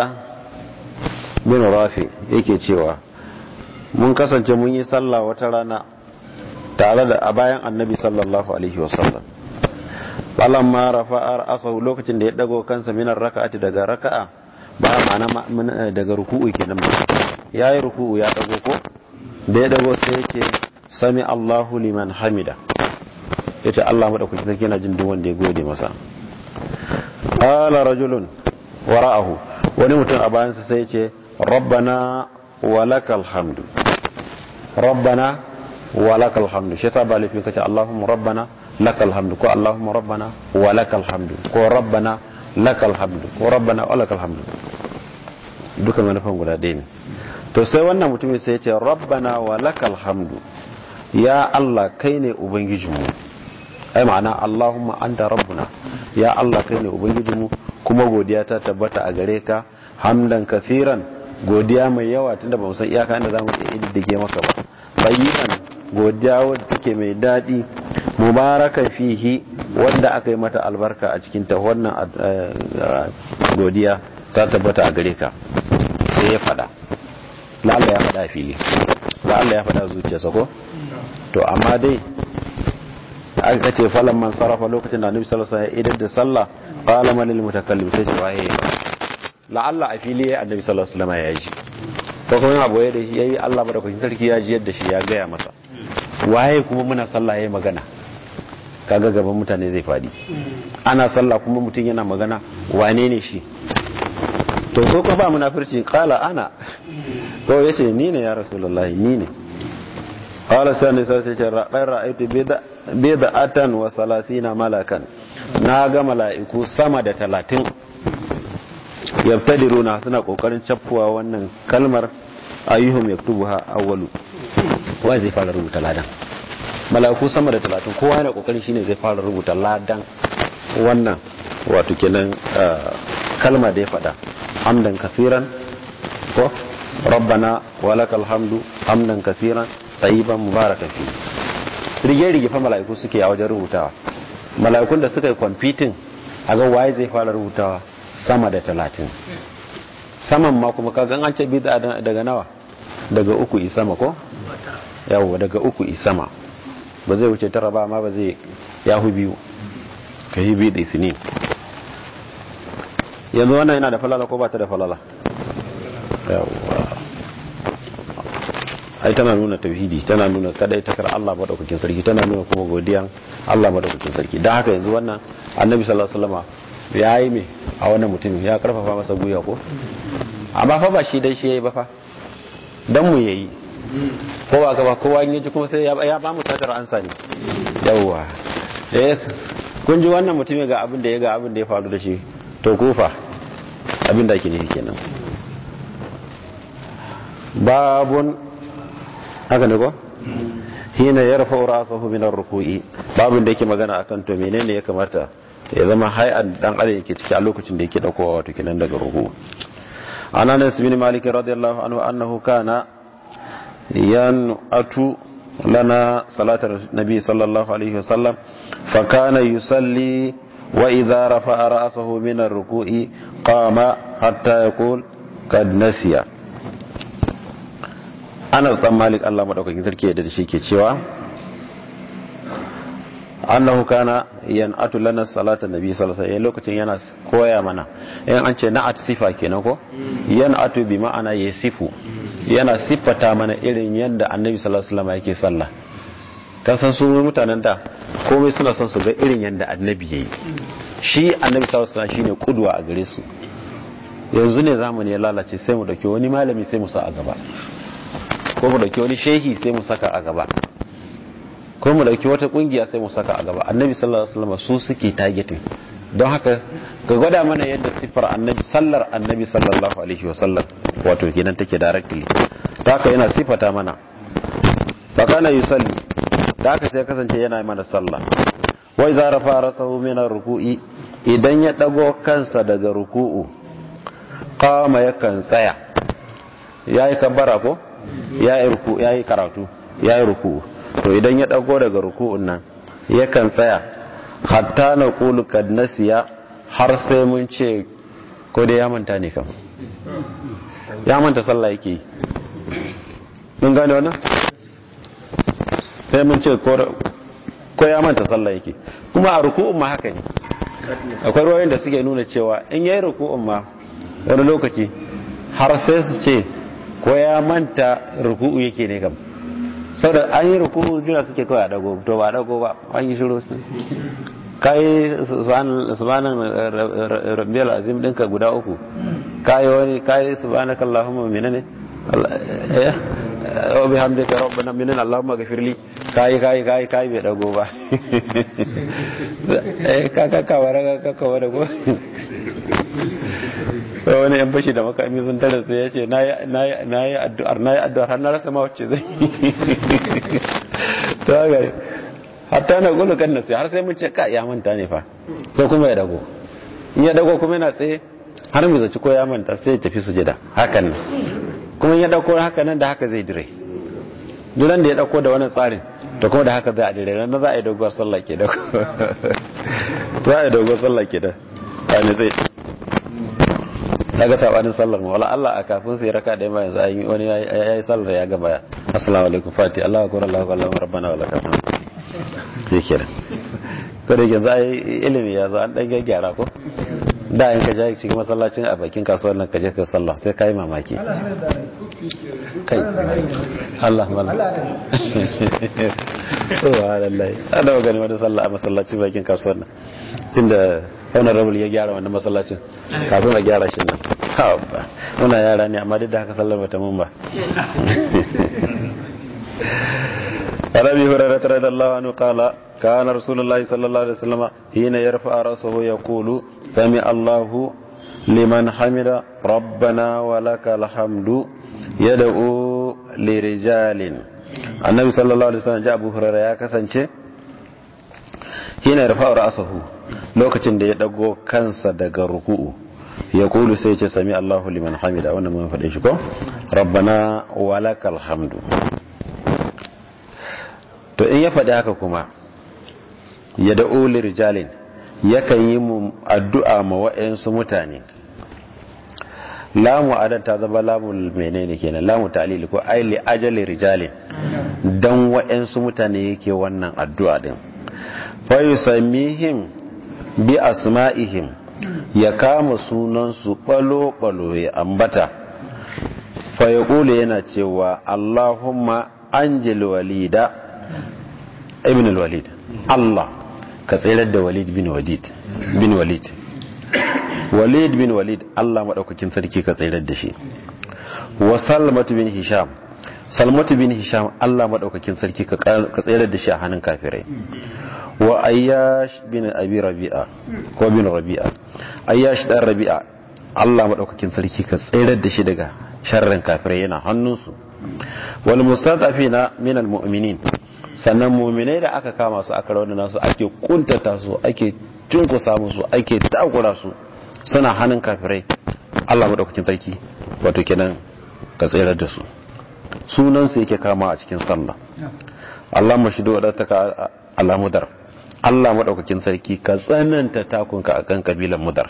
A: bin rafi yake cewa mun kasance mun yi sallah wata rana tare da a bayan annabi sallallahu alaihi wasallam balan ma rafa'a asahu lokacin da ya dago kansa minar raka'ati daga raka'a ba ma'ana daga ruku'u kenan ba yayi ruku'u ya dago ko da ya dago sai yake sami Allahu liman hamida yace Allah madaukaki sarki yana jin duk wanda ya gode masa qala rajulun wara'ahu wani mutum a bayansa sai yace rabbana walakal hamdu rabbana walakal hamdu shi yasa ba laifin kace Allahumma rabbana lakal hamdu ko Allahumma rabbana walakal hamdu ko rabbana lakal hamdu ko rabbana walakal hamdu duka manufan guda ɗaya ne to sai wannan mutumin sai ya ce rabbana walakal hamdu ya Allah kai ne ubangijinmu ai ma'ana Allahumma anta rabbuna ya Allah kai ne ubangijinmu kuma godiya ta tabbata a gare ka hamdan kathiran godiya mai yawa tunda ba mu san iyaka inda zamu iya iddige maka ba bayyinan godiya wadda take mai daɗi mubarakan fihi wanda aka yi mata albarka a cikin ta wannan godiya ta tabbata a gare ka sai ya faɗa la'alla ya faɗa fili la'alla ya faɗa zuciyarsa ko to amma dai aka ce falan man sarrafa lokacin da annabi sallallahu alaihi wasallam ya idar da sallah qala man lil mutakallim sai ce waye la'alla a fili ya annabi sallallahu alaihi wasallam ya yi ko kuma abu ya da shi yayi Allah madaukakin sarki ya ji yadda shi ya gaya masa waye kuma muna sallah yayi magana kaga gaban mutane zai fadi ana sallah kuma mutum yana magana wane ne shi to ko ko ba munafirci qala ana ko yace ni ne ya rasulullahi ni ne qala sani sai sai ce ra'aytu bid'atan wa salasina malakan na ga mala'iku sama da talatin yabtadiruna suna kokarin caffuwa wannan kalmar ayyuhum yaktubuha awwalu wa zai fara rubuta ladan mala'iku sama da talatin kowa yana kokarin shine zai fara rubuta ladan wannan wato kenan kalma da ya faɗa hamdan kafiran ko rabbana walakal hamdu hamdan kafiran tayyiban mubarakan fi rige rige fa mala'iku suke a wajen rubutawa mala'ikun da suka yi kwamfitin a ga waye zai fara rubutawa sama da talatin saman ma kuma kagan an ce bida daga nawa daga uku isama ko yawo daga uku isama ba zai wuce tara ba amma ba zai yahu biyu ka yi biyu da isini yanzu wannan yana da falala ko ba ta da falala yawwa ai tana nuna tauhidi tana nuna kadai takar Allah madaukakin sarki tana nuna kuma godiyan Allah madaukakin sarki don haka yanzu wannan annabi sallallahu alaihi wasallam ya yi me a wannan mutumin ya karfafa masa guya ko amma fa ba shi dai shi yayi ba fa dan mu yayi ko ba ka ba kowa in yaji kuma sai ya ba mu satar ansa ne yawwa eh kun ji wannan mutumin ga abin da ya ga abin da ya faru da shi to kofa abin da ake nufi kenan babun haka ne ko hina yarfa rasahu min ar-ruku'i babun da yake magana akan to menene ya kamata ya zama hay'an dan adam yake ciki a lokacin da yake daukowa wato kinan daga ruku an anas bin malik radiyallahu anhu annahu kana yan'atu lana salatar nabi sallallahu alaihi wasallam fa kana yusalli wa idha rafa'a ra'sahu min ar-ruku'i qama hatta yaqul qad nasiya Anas dan Malik Allah madaukakin sarki da shi ke cewa annahu kana yan'atu lana salatan nabi sallallahu alaihi wasallam lokacin yana koya mana in an ce na'at sifa kenan ko yan'atu bi ma'ana yasifu yana siffata mana irin yadda annabi sallallahu alaihi wasallam yake sallah kan san su mutanen da komai suna son su ga irin yadda annabi yayi shi annabi sallallahu alaihi wasallam shine kudwa a gare su yanzu ne zamani ya lalace sai mu dauki wani malami sai mu sa a gaba ko mu dauki wani shehi sai mu saka a gaba ko mu dauki wata kungiya sai mu saka a gaba annabi sallallahu alaihi wasallam su suke targeting don haka ka gwada mana yadda siffar annabi sallar annabi sallallahu alaihi wasallam wato kenan take directly to haka yana sifata mana fa kana yusalli da haka sai kasance yana mana sallah wa idza rafa rasahu min ruku'i idan ya dago kansa daga ruku'u qama yakan tsaya yayi kabbara ko yayi ruku yayi karatu yayi ruku'u to idan ya dago daga ruku'un nan yakan tsaya hatta na qulu kad nasiya har sai mun ce ko dai ya manta ne kam ya manta sallah yake mun gane wannan sai mun ce ko ya manta sallah yake kuma a ruku'un ma haka ne akwai ruwayoyin da suke nuna cewa in yayi ruku'un ma wani lokaci har sai su ce ko ya manta ruku'u yake ne kam saboda an yi ruku'u juna suke kawai a dago to ba dago ba an yi shiru su kai subhanan rabbiyal azim dinka guda uku kai wani kai subhanakallahumma menene eh wa bihamdika rabbana minna allahumma ghafirli kai kai kai kai bai dago ba eh ka ka ka wara ka ka wara ko wani yan bashi da makami sun tare sai ya ce na yi addu'ar na yi addu'ar har na rasa ma wacce zai ta gari hatta na gulu kan nasi har sai mun ce ka ya manta ne fa sai kuma ya dago in ya dago kuma yana tsaye har mu zaci ko ya manta sai ya tafi sujada hakan nan kuma ya dauko haka nan da haka zai dire duran da ya dauko da wannan tsarin da kuma da haka zai a dire nan za a yi doguwar sallah ke da za a yi doguwar sallah ke da a ne zai daga sabanin sallar mu wala Allah a kafin sai raka da yanzu ayi wani yayi sallar ya gaba assalamu alaikum fati Allahu akbar Allahu akbar rabbana wa lakal hamd sai kenan ko da yanzu ayi ilimi ya zo an dan gyara ko da in ka je cikin masallacin a bakin kasuwar nan ka je ka sallah sai kai mamaki kai Allah mala subhanallah ana gani wani sallah a masallacin bakin kasuwar nan inda honorable ya gyara wannan masallacin kafin a gyara shi nan muna yara ne amma duk da haka sallar bata mun ba Arabi Hurairah radhiyallahu anhu qala kana Rasulullah sallallahu alaihi wasallam hina yarfa ra'sahu yaqulu sami Allahu liman hamida rabbana wa lakal hamdu yad'u lirijalin Annabi sallallahu alaihi wasallam Abu Hurairah ya kasance hina yarfa ra'sahu lokacin da ya dago kansa daga ruku'u ya kulu sai ce sami Allahu liman hamida wannan mun faɗe shi ko rabbana walakal hamdu to in ya faɗi haka kuma ya da'u lirijalin yakan yi mu addu'a ma wa'yansu mutane lamu adan ta zama lamu menene kenan lamu ta'lili ko ai li ajali rijalin dan wa'yansu mutane yake wannan addu'a din fa yusammihim bi asma'ihim ya kama sunansu balo-balo ya ambata fa ya yana cewa Allahumma anjil walida ibn walid Allah ka tsirar da walid bin walid bin walid walid bin walid Allah maɗaukakin sarki ka tsirar da shi wa salmatu bin hisham salmatu bin hisham Allah maɗaukakin sarki ka tsirar da shi a hannun kafirai wa ayyash bin abi rabi'a ko bin rabi'a ayyash dan rabi'a Allah madaukakin sarki ka tsayar da shi daga sharrin kafirai yana hannunsu wal mustadafina min al mu'minin sannan mu'minai da aka kama su aka rawana su ake kuntata su ake tunkusa musu ake takura su suna hannun kafirai Allah madaukakin sarki wato kenan ka tsayar da su sunan su yake kama a cikin sallah Allah mashidu wadataka alamudar Allah maɗaukakin sarki ka tsananta takunka a kan ƙabilan mudar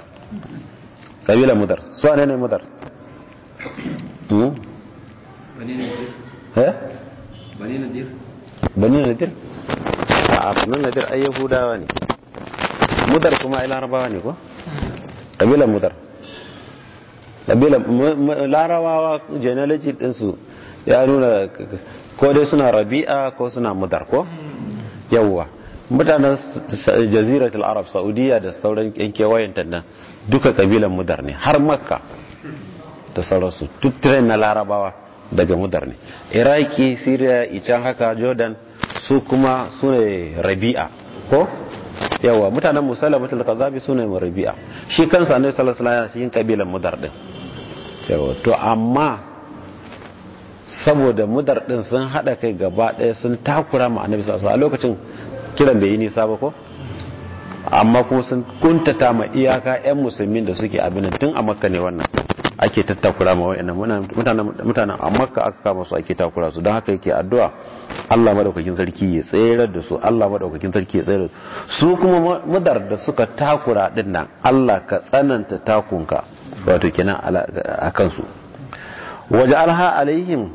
A: ƙabilan mudar su ne ne mudar eh
B: bani nadir
A: bani nadir a bani nadir ai yahudawa ne mudar kuma ai larabawa ne ko kabilan mudar kabilan larabawa genealogy dinsu ya nuna ko dai suna rabi'a ko suna mudar ko yawwa mutanen jaziratul arab saudiya da sauran yan kewayenta nan duka kabilan mudar ne har makka da sauransu duk train na larabawa daga mudar ne iraki syria ican haka jordan su kuma su ne rabi'a ko yawa mutanen musalamatul kazabi su ne rabi'a shi kansa ne sallallahu alaihi wasallam kabilan mudar din yawa to amma saboda mudar din sun hada kai gaba daya sun takura ma annabi sallallahu alaihi a lokacin kiran bai yi nisa ba ko amma kuma sun kuntata ma iyaka yan musulmin da suke abin tun a makka ne wannan ake tattakura ma wa'annan mutanen a makka aka kama su ake takura su don haka yake addu'a Allah madaukakin sarki ya tsayar da su Allah madaukakin sarki ya tsayar da su kuma mudar da suka takura din nan Allah ka tsananta takunka wato kenan a kansu waje alha alaihim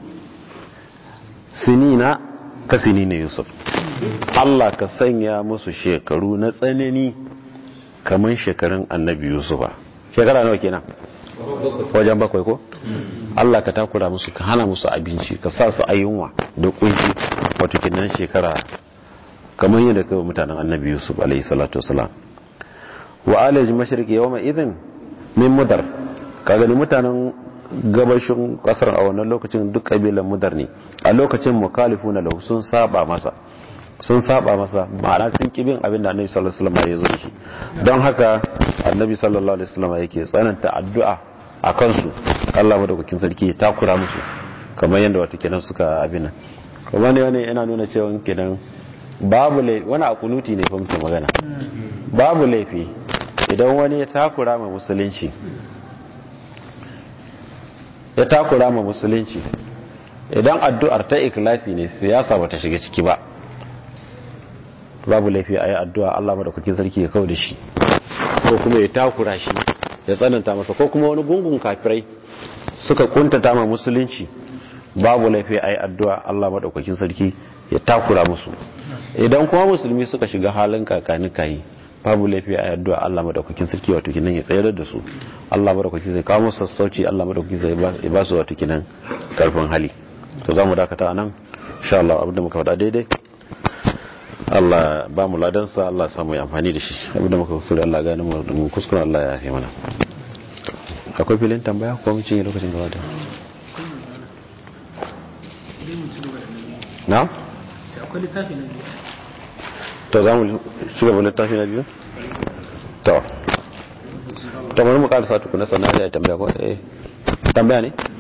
A: sinina ka sinina yusuf Allah ka sanya musu shekaru na tsanani kamar shekarun annabi yusufa shekara nawa kenan wajen bakwai ko Allah ka takura musu ka hana musu abinci ka sa su ayyunwa da kunci wato kenan shekara kamar yadda kai mutanen annabi yusuf alaihi salatu wasalam wa alaj mashriqi yawma idhin min mudar ka gani mutanen gabashin kasar a wannan lokacin duk kabilan mudar ne a lokacin mukalifuna lahu sun saba masa sun saba masa ma'ana sun kibin abin da annabi sallallahu alaihi wasallam ya zo shi don haka annabi sallallahu alaihi wasallam yake tsananta addu'a a kansu Allah madaukakin sarki ya takura musu kamar yadda wato kenan suka abin nan kuma ne wani yana nuna cewa kenan babu laifi wani a kunuti ne fa muke magana babu laifi idan wani ya takura ma musulunci ya takura ma musulunci idan addu'ar ta ikhlasi ne siyasa bata shiga ciki ba babu laifi a yi addu'a Allah madaukakin sarki ya kawo da shi ko kuma ya takura shi ya tsananta masa ko kuma wani gungun kafirai suka kuntata ma musulunci babu laifi a yi addu'a Allah madaukakin sarki ya takura musu idan kuma musulmi suka shiga halin kakani kayi babu laifi a yi addu'a Allah madaukakin sarki wato kinan ya tsayar da su Allah madaukakin zai kawo musu sassauci Allah madaukakin zai ba su wato kinan karfin hali to za mu dakata anan insha Allah abinda muka faɗa daidai Allah ba mu ladansa Allah samu amfani da shi abinda muka kuskure Allah gani mu kuskure Allah ya yi mana akwai filin tambaya ko mun cinye lokacin gaba da na?
D: akwai littafi na biyu
A: to za mu shiga wani littafi na biyu? to to bari mu karasa tukuna sannan ya tambaya ko eh tambaya ne?